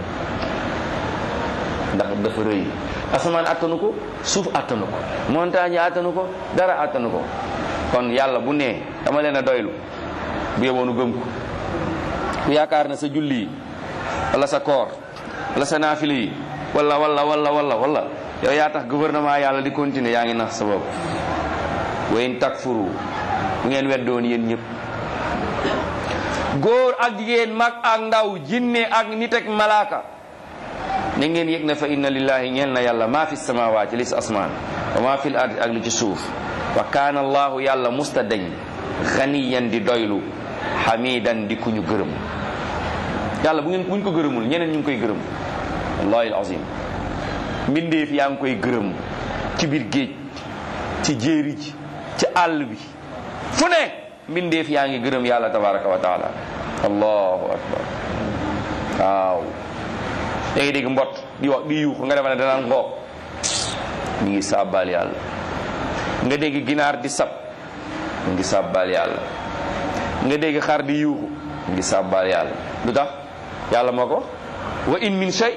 ndax dafa rëy asamaan attanu ko suuf attanu ko montagne attanu ko dara attanu ko kon yàlla bu nee dama leen a doylu bu yeboonu gëm ko ku yaakaar na sa julli yi wala sa koor wala sa naafile yi wala wala wala wala wala yow yaa tax gouvernement yàlla di continuer yaa ngi nax sa bopp wa in takfuru bu ngeen weddoon yéen ñëpp góor ak jigéen mag ak ndaw jinne ak nit ak malaaka na ngeen yëg na fa inna lillahi ñeel na yàlla maa fi samawaati li si asmaan wa maa fi l ardi ak li ci suuf wa kaana allahu yàlla musta dañ xaniyan di doylu xamidan di ku ñu gërëm yàlla bu ngeen buñ ko gërëmul ñeneen ñu ngi koy gërëm wallahi alazim mbindeef yaa ngi koy gërëm ci biir géej ci jéeri ji ci àll bi fu ne mbindeef yaa ngi gërëm yàlla tabaraka wa taala allahu akbar waaw da ngay dégg mbott di wax di yuuxu nga defa ne danaan ngoo mi ngi sàbbaal yàlla nga dégg ginaar di sab mi ngi sàbbaal yàlla nga dégg xar di yuuxu mi ngi sàbbaal yàlla lu tax yàlla moo ko wa in min shay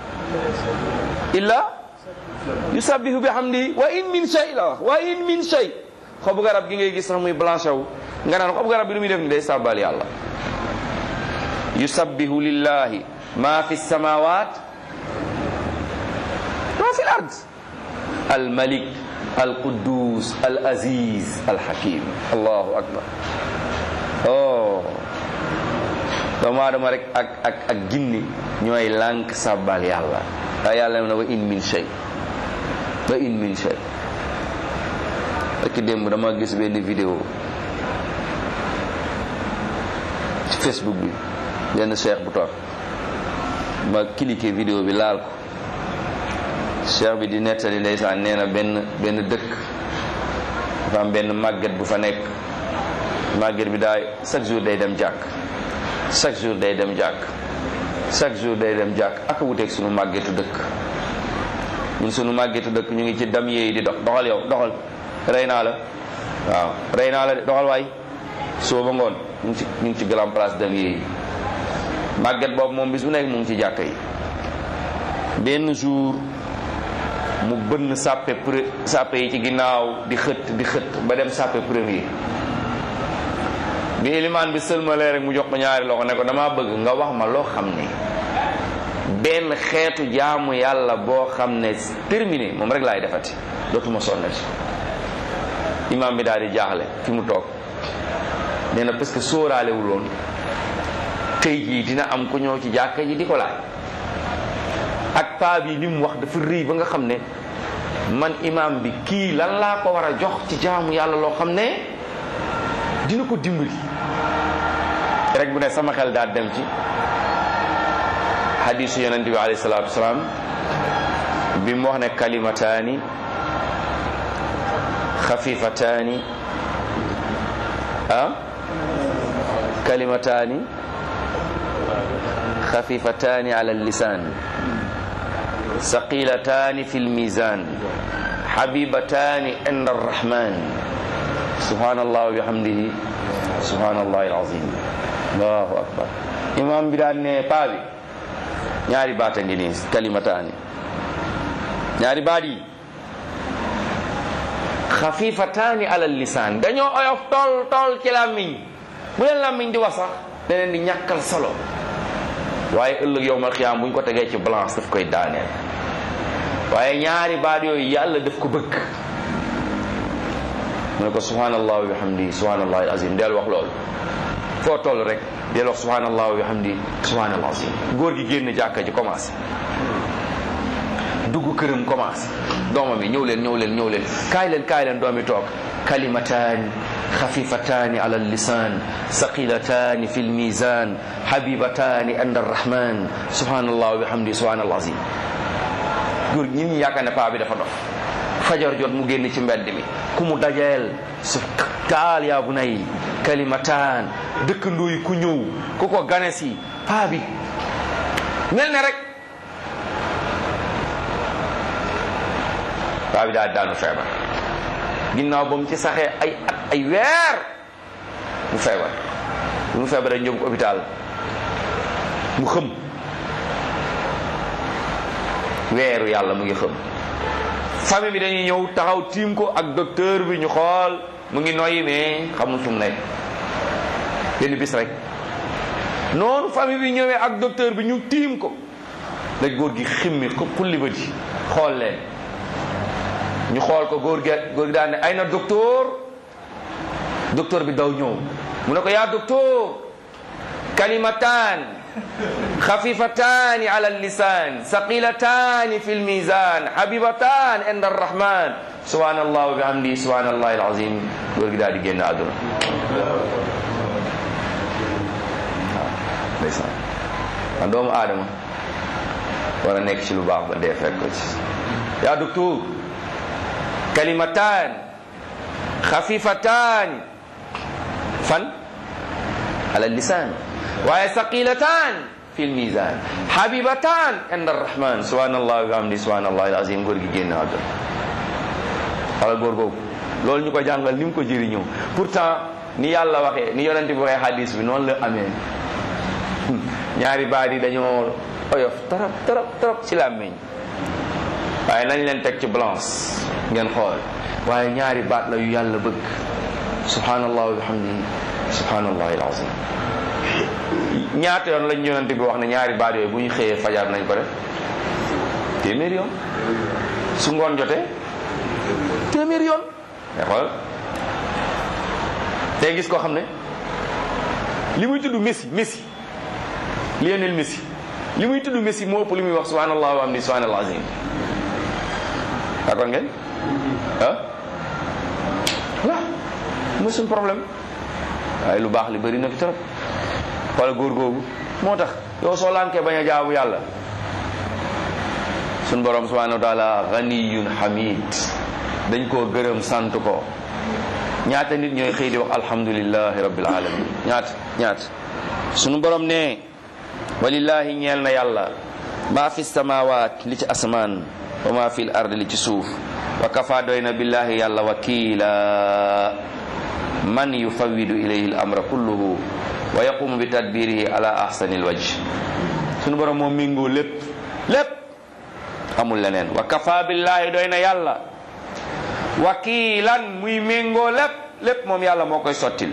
illa yusabbihu bi hamdi wa in min shay la wax wa in min shay xobu garab gi ngay gis sax muy blanché wu nga naan xobu garab bi lu muy def ni day sàbbaal yàlla yusabbihu lillahi ma fi samawat ma fi l ard al malik al quddus al aziz al hakim allahu akbar oh doomu aadama rek ak ak ak ginni ñooy lànk sàbbal yàlla waaye yàlla ne wa in min shay wa in min shay ak démb dama gis benn vidéo ci facebook bi benn cheikh bu toog ma cliqué vidéo bi laal ko cheikh bi di nettali ndeysaan nee na benn benn dëkk dafa am benn màgget bu fa nekk màgget bi daay chaque jour day dem jàkk chaque jour day dem jàkk chaque jour day dem jàkk ak wuteeg sunu màggetu dëkk ñun sunu màggetu dëkk ñu ngi ci dam yi di dox doxal yow doxal rey naa la waaw rey naa la de doxal waay soo ba ngoon ñu ngi ci ñu ngi ci grand place dam yi màgget boobu moom bis bu nekk mu ngi ci jàkk yi benn jour mu bënn sàppe pre sàppe yi ci ginnaaw di xët di xët ba dem sàppe premier bi ilimaan bi sëlmalee rek mu jox ko ñaari loxo ne ko dama bëgg nga wax ma loo xam ne benn xeetu jaamu yàlla boo xam ne terminé moom rek laay defati dootuma sonnati imaam bi daal di jaaxle fi mu toog nee na parce que sóoraalewul woon tey jii dina am ku ñëw ci jàkka ji di ko laaj ak paa bi li mu wax dafa rëy ba nga xam ne man imaam bi kii lan laa ko war a jox ci jaamu yàlla loo xam ne dina ko dimbali rek bu ne sama xel daal dem ci hadisu yonente bi alayhi salaatu wasalaam bi mu wax ne kalimataani xafifataani ah kalimataani xafifataani ala lisaan ثقيلتان في الميزان حبيبتان عند الرحمن سبحان الله وبحمده سبحان الله العظيم الله أكبر imam bi daan ne paa bi ñaari baat a ngi nii kalimataani ñaari baat yi xafifataani ala lisaan dañoo oyof tol tol ci làmmiñ bu leen làmmiñ di wax sax da leen di ñàkkal solo waaye ëllëg yow mal xiyaam bu ñu ko tegee ci balance daf koy daaneel waaye ñaari baat yooyu yàlla daf ko bëgg mu ne ko subhanallah wa bihamdi subhanallah alazim del wax loolu foo toll rek del wax subhanallah wa bihamdi subhanallah alazim góor gi génn jàkka ji commencé dugg këram commencé doomam yi ñëw leen ñëw leen ñëw leen kaay leen kaay leen doomi toog kalimataani خفيفتان على اللسان ثقيلتان في الميزان حبيبتان عند الرحمن سبحان الله وبحمده سبحان الله العظيم góor ñi ñu yaakaar ne paa bi dafa dof fajar jot mu génn ci mbedd mi ku mu dajeel su taal yaa bu nay kalimataan dëkkandoo yi ku ñëw ku ko gane si paa bi mel ne rek paa bi daal daanu feebar ginnaaw ba mu ci saxee ay at ay weer mu feebar bu mu feebaree ñëw ko hôpital mu xëm weeru yàlla mu ngi xëm famille bi dañuy ñëw taxaw tiim ko ak docteur bi ñu xool mu ngi noyyi mais xamul fu mu nekk benn bis rek noonu famille bi ñëwee ak docteur bi ñu tiim ko la góor gi ximmi xulli ba di xool leen ñu xool ko góor gi góor gi daan ne ay na docteur docteur bi daw ñëw mu ne ko yaa docteur kalimatan خفيفتان على اللسان ثقيلتان في الميزان حبيبتان عند الرحمن سبحان الله وبحمده سبحان الله العظيم góor gi daal di génn àdduna ndeysaan man doomu aadama war a nekk ci lu baax ba dee fekk ko ci yaa docteur kalimatan xafifatan fan ala lisan waaye saqilatan fi lmisan habibatan inda arrahman subhanallah wa bihamdi subhanallah alazim góor gi génn àdduna wala góor googu loolu ñu ko jàngal ni mu ko jëriñoo pourtant ni yàlla waxee ni yonente bi waxee hadis bi noonu la amee ñaari baat yi dañoo oyof trop trop trop ci làmmiñ waaye nañ leen teg ci balance ngeen xool waaye ñaari baat la yu yàlla bëgg subhanallah wa bihamdihi subhanallah alazim ñaata yoon lañ yonente bi wax ne ñaari baat yooyu bu ñu xëyee fajar nañ ko def téeméer yoon su ngoon jotee téeméer yoon mais xool tey gis koo xam ne li muy tudd messi messi Lionel Messi li muy tudd Messi moo ëpp li muy wax subhanallah wa amdi subhanallah azim d'accord ngeen ah voilà mooy suñu problème waaye lu baax li bëri na fi trop wala góor googu moo tax yow soo lànkee bañ a jaamu yàlla suñ borom subhanahu wa taala ganiyun hamid dañ koo gërëm sant ko ñaata nit ñooy xëy di wax alhamdulillahi rabbil alamin ñaata ñaata sunu borom ne walillahi ñeel na yàlla maa fi samawat li ci asamaan wa maa fi l ard li ci suuf wa kafa doy na billahi yàlla wakila man yufawidu ilayhi l amra kulluhu wa yaqumu bi tadbirihi ala ahsani l wajh sunu borom moom méngoo lépp lépp amul leneen wa kafa billahi doy na yàlla wakiilan muy méngoo lépp lépp moom yàlla moo koy sottil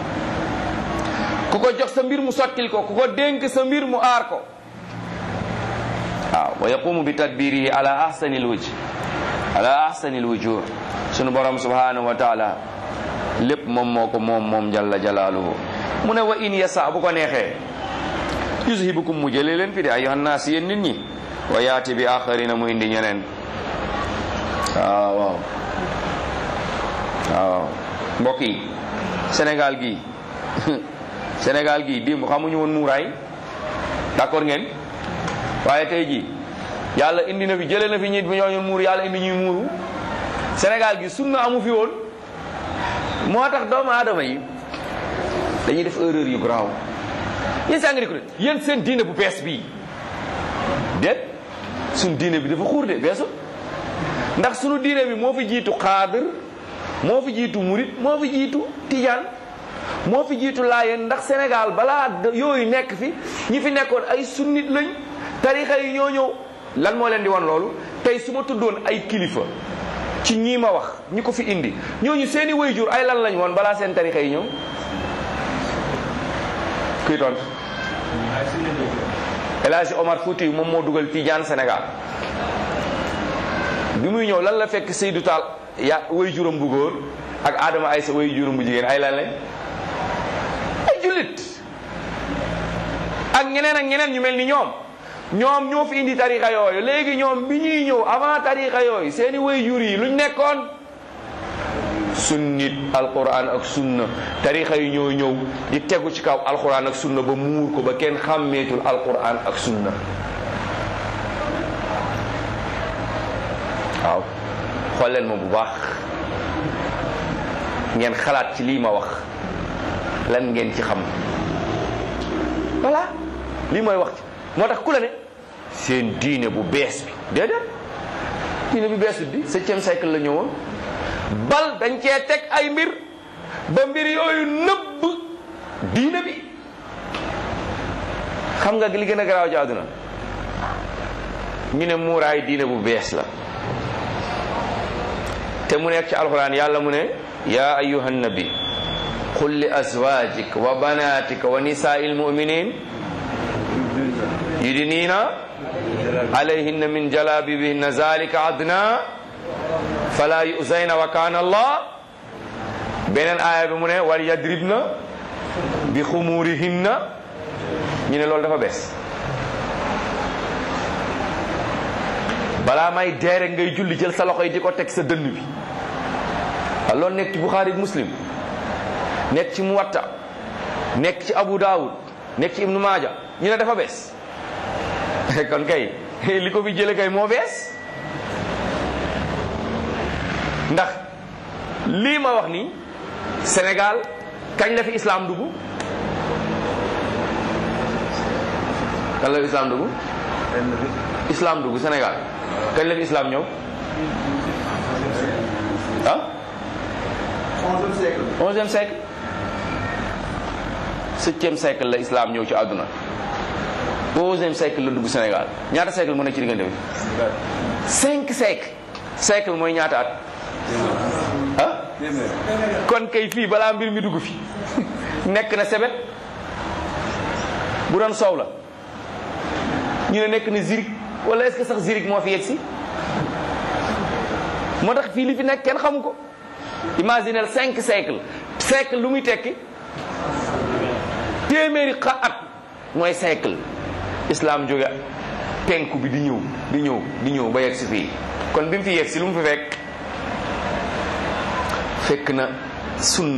ku ko jox sa mbir mu sottil ko ku ko dénk sa mbir mu aar ko waaw wa yaqumu bi tadbirihi ala ahsani l wajh ala ahsani l wujuh sunu borom subhanahu wa taala lépp moom moo ko moom moom jalla jalaaluhu mu ne wa in yasa bu ko neexee yuzhibukum mu jëlee leen fi de ayyuhan naas yéen nit ñi wa yaati bi axarina mu indi ñeneen waaw waaw waaw mbokk yi Sénégal gii Sénégal gii démb xamuñu woon muuraay d'accord ngeen waaye tey jii yàlla indi na fi jëlee na fi ñit bi ñooñu muur yàlla indi ñuy muuru Sénégal gi sunna amu fi woon moo tax doomu aadama yi dañuy def erreur yu garaaw yéen saa ngi ko yéen seen diine bu bees bii déet suñ diine bi dafa xuur de beesu ndax sunu diine bi moo fi jiitu xaadir moo fi jiitu murit moo fi jiitu tijaan moo fi jiitu laayeen ndax Sénégal balaa yooyu nekk fi ñi fi nekkoon ay sunnit lañ tarixa yi ñoo ñëw lan moo leen di wan loolu tey su ma tuddoon ay kilifa ci ñii ma wax ñi ko fi indi ñooñu seeni wayjur ay lan lañ woon balaa seen tarixa yi ñëw kuy tontu El Hadji Omar Fouti moom moo dugal Tijaan Sénégal bi muy ñëw lan la fekk Seydou Tall ya way juróom bu góor ak Adama Aysa way juróom bu jigéen ay lan lañ ay jullit ak ñeneen ak ñeneen ñu mel ni ñoom ñoom ñoo fi indi tarixa yooyu léegi ñoom bi ñuy ñëw avant tarixa yooyu seeni way jur yi luñ nekkoon sunnit alquran ak sunna tarixa yi ñoo ñëw di tegu ci kaw alquran ak sunna ba muur ko ba kenn xàmmeetul alquran ak sunna waaw xool leen ma bu baax ngeen xalaat ci lii ma wax lan ngeen ci xam voilà lii mooy wax ci moo tax ku la ne seen diine bu bees bi déedéet diine bu bees bi septième siècle la ñëwoon bal dañ cee teg ay mbir ba mbir yooyu nëbb diine bi xam nga li gën a garaaw ci àdduna ñu ne muuraay diine bu bees la te mu nekk ci alxuraan yàlla mu ne yaa ayuha nabi qul li azwajik wa banatika wa nisaai lmuminin yudiniina alayhinna min jalabibihinna zalika adna fala yuzayna wa kana allah beneen aaya bi mu ne wal yadribna bi xumurihinna ñu ne loolu dafa bees balaa may dee rek ngay julli jël sa loxo yi di ko teg sa dënn bi waaw loolu nekk ci Buxaari Muslim nekk ci Muwatta nekk ci Abu Daawud nekk ci Ibnu Maaja ñu ne dafa bees kon kay li ko fi jële kay moo bees ndax lii ma wax nii Sénégal kañ la fi islam dugg kañ la fi islam dugg islam dugg Sénégal kañ la fi islam ñëw ah onzième siècle. onzième siècle septième siècle la islam ñëw ci àdduna onzième siècle la dugg Sénégal ñaata siècle mu nekk ci diggante bi cinq siècle siècle mooy ñaata at ah kon kay fii balaa mbir mi dugg fi nekk na sebet bu doon soow la ñu ne nekk na zirik wala est-ce que sax zirik moo fi yegg si moo tax fii li fi nekk kenn xamu ko imaginel cinq siècle siècle lu muy tekki téeméeri xa at mooy siècle islam jóge penku bi di ñëw di ñëw di ñëw ba yegg si fii kon bi mu fi yegg si lu mu fi fekk fekk na sunna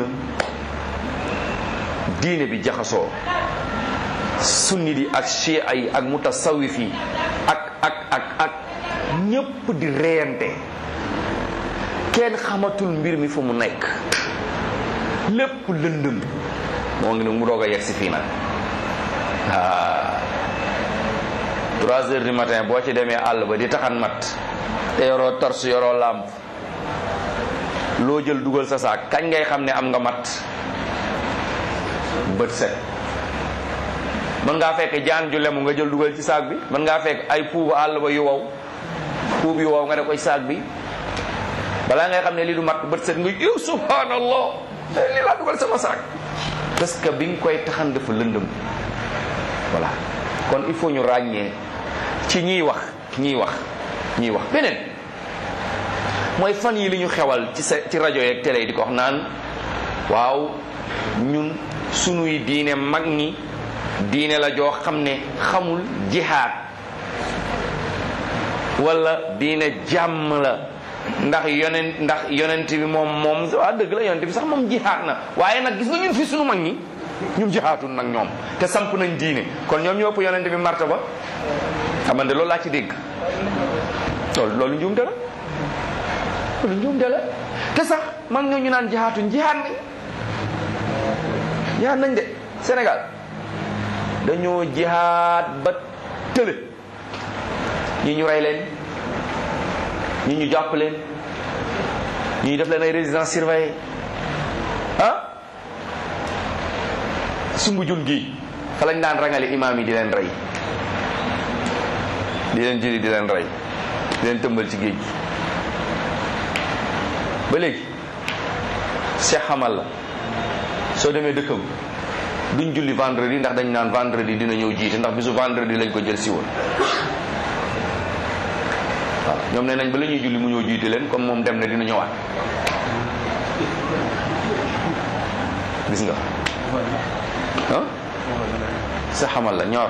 diine bi jaxasoo sunni di ak chia yi ak mutasawif yi ak ak ak ak ñépp di reyante kenn xamatul mbir mi fu mu nekk lépp lëndëm moo ngi ne mu doog a yegg si fii nag ah trois heures du matin boo ci demee àll ba di taxan mat te yoroo tors yoroo làmp loo jël dugal sa saak kañ ngay xam ne am nga mat bët set mën ngaa fekk jaan ju lemu nga jël dugal ci saak bi mën ngaa fekk ay puubu àll ba yu wow puub yu wow nga def ko ci saak bi balaa ngay xam ne lii du mat bët set nga yow subhanallah lii laa dugal sama saak parce que bi nga koy taxan dafa lëndëm voilà kon il faut ñu ràññee ci ñiy wax ñiy wax ñiy wax beneen mooy fan yi li ñu xewal ci sa ci rajo yeeg télé yi di ko wax naan waaw ñun sunuy diine mag ñi diine la joo xam ne xamul jihaad wala diine jàmm la ndax yonent ndax yonent bi moom moom waa dëgg la yonent bi sax moom jihaad na waaye nag gis nga ñun fi sunu mag ñi ñun jihaatun nag ñoom te samp nañ diine kon ñoom ñoo ëpp yonent bi martaba xamante loolu laa ci dégg loolu loolu njuumte la loolu njuumte la te sax mag ñoo ñu naan jihaatun jihaat nañ jihaat nañ de Sénégal dañoo jihaat ba tële ñi ñu rey leen ñi ñu jàpp leen ñi ñu def leen ay résidence surveillée ah sumbu jun gi fa lañ daan rangale imaam yi di leen rey di leen jëli di leen rey di leen tëmbal ci géej gi ba léegi Cheikh xamal la soo demee dëkkam duñ julli vendredi ndax dañ naan vendredi dina ñëw jiite ndax bisu vendredi lañ ko jël si woon waaw ñoom ne nañ ba la ñuy julli mu ñëw jiite leen comme moom dem na dina ñëwaat gis nga ah sa xamal la ñooro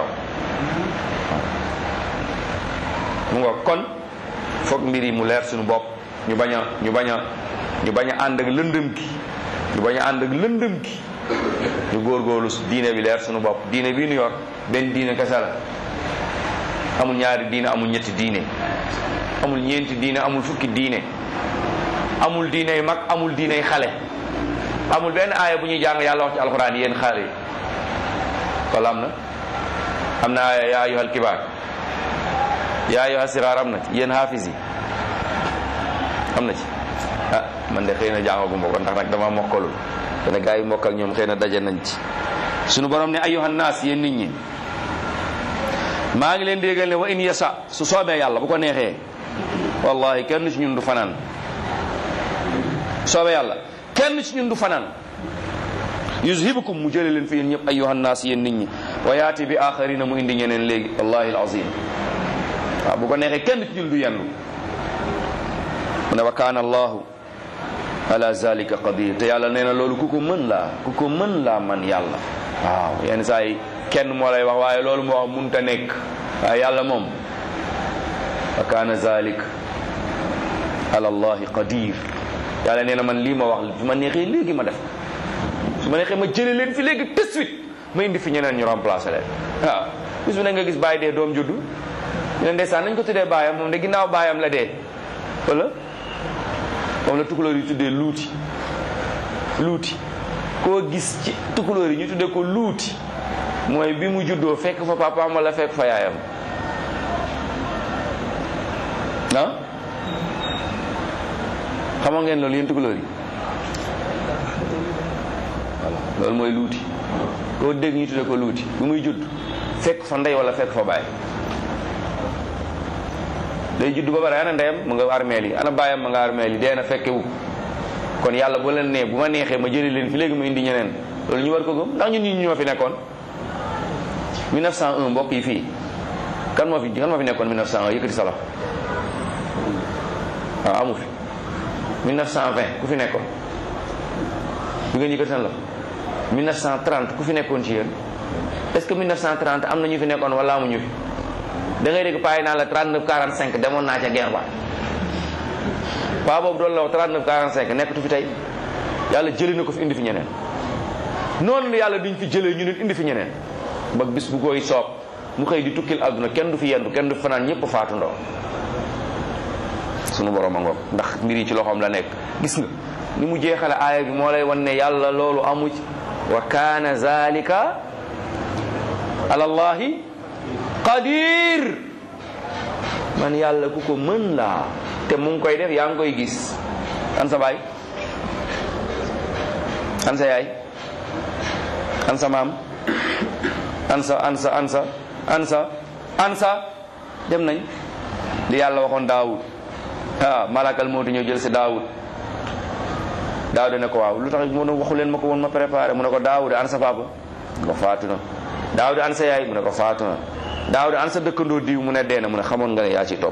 mu nga kon foog mbir yi mu leer suñu bopp ñu bañ a ñu bañ a ñu bañ a ànd ak lëndëm gi ñu bañ a ànd ak lëndëm gi ñu góorgóorlu diine bi leer suñu bopp diine bii nu yor benn diine kese la amul ñaari diine amul ñetti diine amul ñeenti diine amul fukki diine amul diiney mag amul diiney xale amul benn aaya bu ñuy jàng yàlla wax ci alxuraan yéen xale yi wala am na am na aaya yaa ayyuhal kibaar yaa ayyuhas siraar am na ci yéen haafis yi am na ci ah man de xëy na jàngaguma ko ndax nag dama mokkalul dana gaa yi mokkal ñoom xëy na daje nañ ci sunu borom ne ayyuhan naas yéen nit ñi maa ngi leen déggal ne wa in yasa su soobee yàlla bu ko neexee wallahi kenn ci ñun du fanaan soobee yàlla kenn ci ñun du fanaan yuzhibukum mu jële leen fi yéen ñëpp ayyuhan naas yéen nit ñi wa yaati bi axarina mu indi ñeneen léegi wallahi alazim waaw bu ko neexee kenn ci ñun du yendu mu ne wa kaana allahu ala zalika qadir te yàlla nee na loolu ku ko mën laa ku ko mën laa man yàlla waaw yenn saa yi kenn moo lay wax waaye loolu moo wax munta nekk waaye yàlla moom wa kaana zalik ala allahi qadir yàlla nee na man lii ma wax su ma neexee léegi ma def su ma neexee ma jële leen fi léegi tout de suite ma indi fi ñeneen ñu remplacer leen waaw bis bu ne nga gis bàyyi dee doom juddu ñu ne ndeysaan nañ ko tuddee baayam moom de ginnaaw baayam la dee wala moom la tukulóor yi tuddee luuti luuti koo gis ci tukulóor yi ñu tuddee ko luuti mooy bi mu juddoo fekk fa papaam wala fekk fa yaayam ah xamoo ngeen loolu yéen tukulóor yi voilà loolu mooy luuti koo dégg ñu tuddee ko luuti bi muy judd fekk fa ndey wala fekk fa baay day judd ba pare ana ndeyam mu nga armeel yi ana baayam ma nga armeel yi dee na fekke wu kon yàlla bu leen nee bu ma neexee ma jëli leen fi léegi ma indi ñeneen loolu ñu war ko gëm ndax ñun ñi ñoo fi nekkoon 1901 mbokk yi fii kan moo fi kan moo fi nekkoon 1901 yëkkati sa loxo waaw amu fi 1920 ku fi nekkoon du ngeen yëkkati seen loxo 1930 ku fi nekkoon ci yéen est ce que 1930 am na ñu fi nekkoon wala amuñu fi da ngay dégg paay naa la 39 45 demoon naa ca guerre ba paa boobu doon la wax 39 45 nekkatu fi tey yàlla jëlee na ko fi indi fi ñeneen noonu la yàlla duñ fi jëlee ñu nit indi fi ñeneen ba bis bu koy soob mu xëy di tukkil àdduna kenn du fi yendu kenn du fi fanaan ñëpp faatu ndoo sunu borom a ngoog ndax mbir yi ci loxoom la nekk gis nga ni mu jeexale aaya bi moo lay wan ne yàlla loolu amu ci wa kaana zalika ala allahi qadir man yàlla ku ko mën laa te mu ngi koy def yaa ngi koy gis an sa baay an sa yaay an sa maam an sa an sa an sa an sa an sa dem nañ li yàlla waxoon daawud ah malakal moo di ñëw jël si daawud daawud ne ko waaw lu tax mu ne waxu leen ma ko woon ma préparé mu ne ko daawud an sa papa mu ne ko faatu na daawud an sa yaay mu ne ko faatu na daawud an sa dëkkandoo diw mu ne dee na mu ne xamoon nga ne yaa ci topp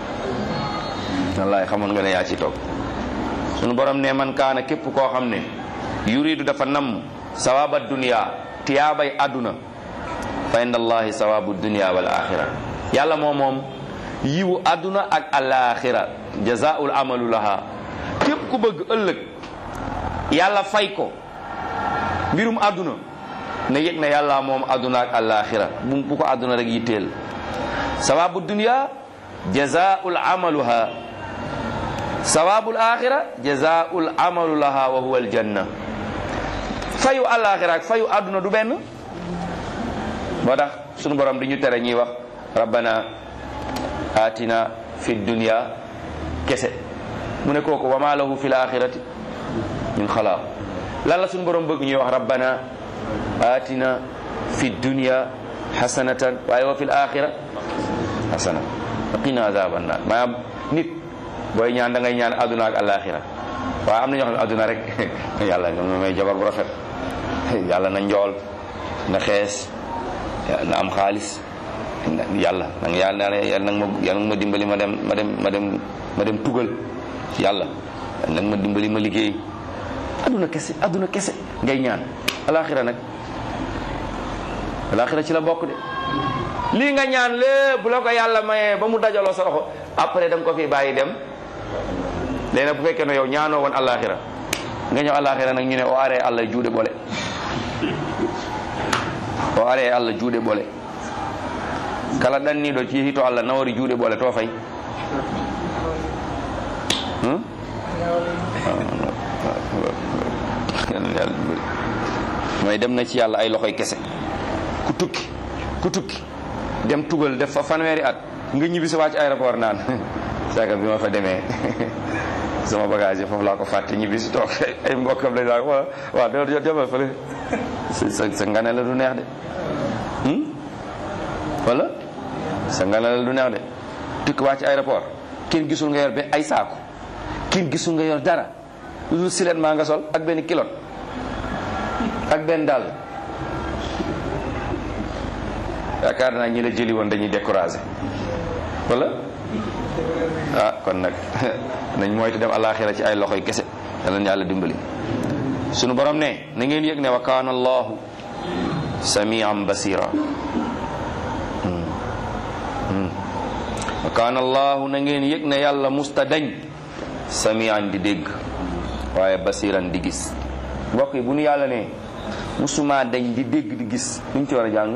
wallaay xamoon nga ne yaa ci topp sunu borom ne man kaana képp koo xam ne yuridu dafa namm sawaba dunia tiyaabay àdduna fa inda allahi sawabu dunia wal axira yàlla moo moom yiwu àdduna ak alaxira jazaul amalu laha képp ku bëgg ëllëg yàlla fay ko mbirum àdduna na yëg na yàlla moom àdduna ak alaxira bu bu ko àdduna rek yitteel sawabu dunia jazaul amaluha sawabul axira jazaul amalu laha wa huwa aljanna fayu alaxira ak fayu àdduna du benn moo tax sunu borom di ñu tere ñuy wax rabbana atina fi dunya kese mu ne kooku wa ma lahu fi l axirati min xalaaq lan la sunu borom bëgg ñuy wax rabbana atina fi dunya xasanatan waaye wa fi l axira xasana wa qina azaban naar maanaam nit booy ñaan da ngay ñaan àdduna ak alaxira waaye am na ñoo xam ne àdduna rek yàlla nga may jabar bu rafet yàlla na njool na xees na am xaalis yàlla nag yàlla na yàlla nag ma yàlla nag ma dimbali ma dem ma dem ma dem ma dem tugal yàlla nag ma dimbali ma liggéey àdduna kese àdduna kese ngay ñaan alaxira nag alaxira ci la bokk de lii nga ñaan lépp bu la ko yàlla mayee ba mu dajaloo sa loxo après da nga ko fi bàyyi dem léegi nag bu fekkee ne yow ñaanoo woon alaxira nga ñëw alaxira nag ñu ne o aree allah juude bole o aree allah juude bole kala ɗanniɗo ci hito allah nawori juuɗe ɓole to fay mooy dem na ci yàlla ay loxoy kese ku tukki ku tukki dem tugal def fa fanweeri at nga ñibbi si wàcc aéroport naan saaka bi ma fa demee sama bagage yi foofu laa ko fàtte ñibbi si toog ay mbokkam lañ laa waaw waaw da demal fële sa sa ngane la du neex de wala sa ngane la du neex de tukki wàcc aéroport kenn gisul nga yor be ay saako kenn gisul nga yor dara lu silet maa nga sol ak benn kilot ak benn dàll yaakaar naa ñi la jëli woon dañuy découragé wala ah kon nag nañ moytu dem alaxira ci ay loxoy kese yàlla na yàlla dimbali sunu borom ne na ngeen yëg ne wa kaana allahu samian basira wa kaana allahu na ngeen yëg ne yàlla musta dañ samian di dégg waaye basiran di gis mbokk yi bu nu yàlla ne musuma dañ di dégg di gis luñ ci war a jàng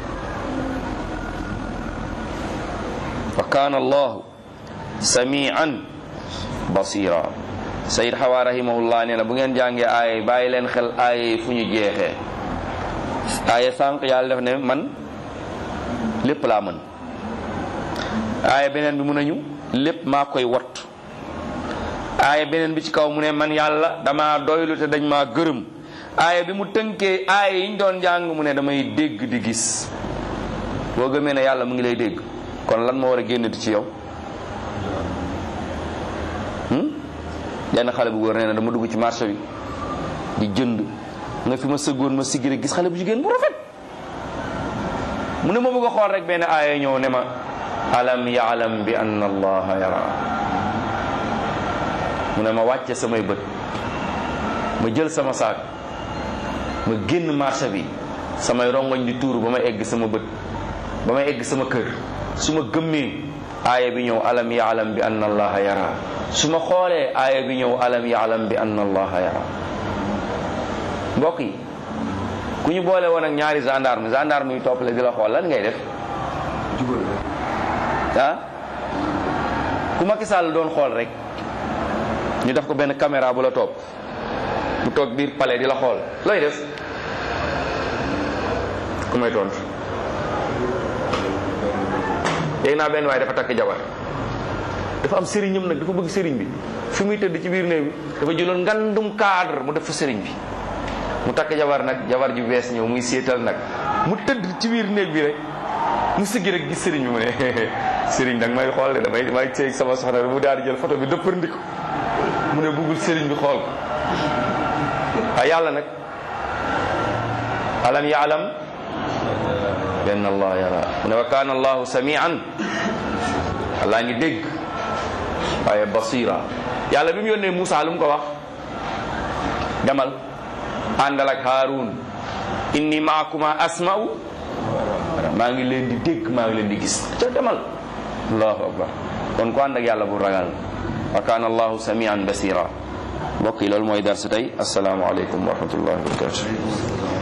wa kaana allahu samian basira sayid xawa rahimahullah nee na bu ngeen jàngee aaya bàyyi leen xel aaya yi fu ñu jeexee aaya sànq yàlla def ne man lépp laa mën aaya beneen bi mun nañu lépp maa koy wattu aaya beneen bi ci kaw mu ne man yàlla dama doylu te dañ maa gërëm aaya bi mu tënkee aaya yi ñu doon jàng mu ne damay dégg di gis boo gëmee ne yàlla mu ngi lay dégg kon lan moo war a génnati ci yow yenn xale bu góor nee na dama dugg ci marché bi di jënd nga fi ma sëggoon ma siggi gis xale bu jigéen bu rafet mu ne ma bëgg a xool rek benn aaya ñëw ne ma alam yaalam bi anna allaha yara mu ne ma wàcce samay bët ma jël sama saak ma génn marché bi samay rongoñ di tuuru ba ma egg sama bët ba ma egg sama kër su ma gëmmee aaya bi ñëw alam yaalam bi anna allaha yara su ma xoolee aaya bi ñëw alam yaalam bi anna allaha yara mbokk yi ku ñu boole woon ak ñaari gendarme gendarme yu toppale di la xool lan ngay def ah ku Macky Sall doon xool rek ñu def ko benn caméra bu la topp mu toog biir palais di la xool looy def ku may tontu yéeg naa benn waaye dafa takk jabar dafa am sëriñam nag dafa bëgg sëriñ bi fi muy tëdd ci biir néeg bi dafa jëloon ngandum cadre mu def fa sëriñ bi mu takk jabar nag jabar ju bees ñëw muy seetal nag mu tëdd ci biir néeg bi rek mu siggi rek gis sëriñ bi mu ne sëriñ nag may xool de damay may seeg sama soxna mu daal di jël photo bi dëppandi ko mu ne buggul sëriñ bi xool ko waaye yàlla nag alam yaalam benn allah yara mu ne wa kaana allahu samian allah ngi dégg waaye basira yàlla bi mu yónnee Moussa lu mu ko wax demal àndal ak Haarun inni maakuma asma'u maa ngi leen di dégg maa ngi leen di gis ca demal allahu akbar kon ku ànd ak yàlla bu ragal wa kaana allahu samian basira mbokk yi loolu mooy darsu tey assalaamu aleykum wa rahmatullahi wa barakatuh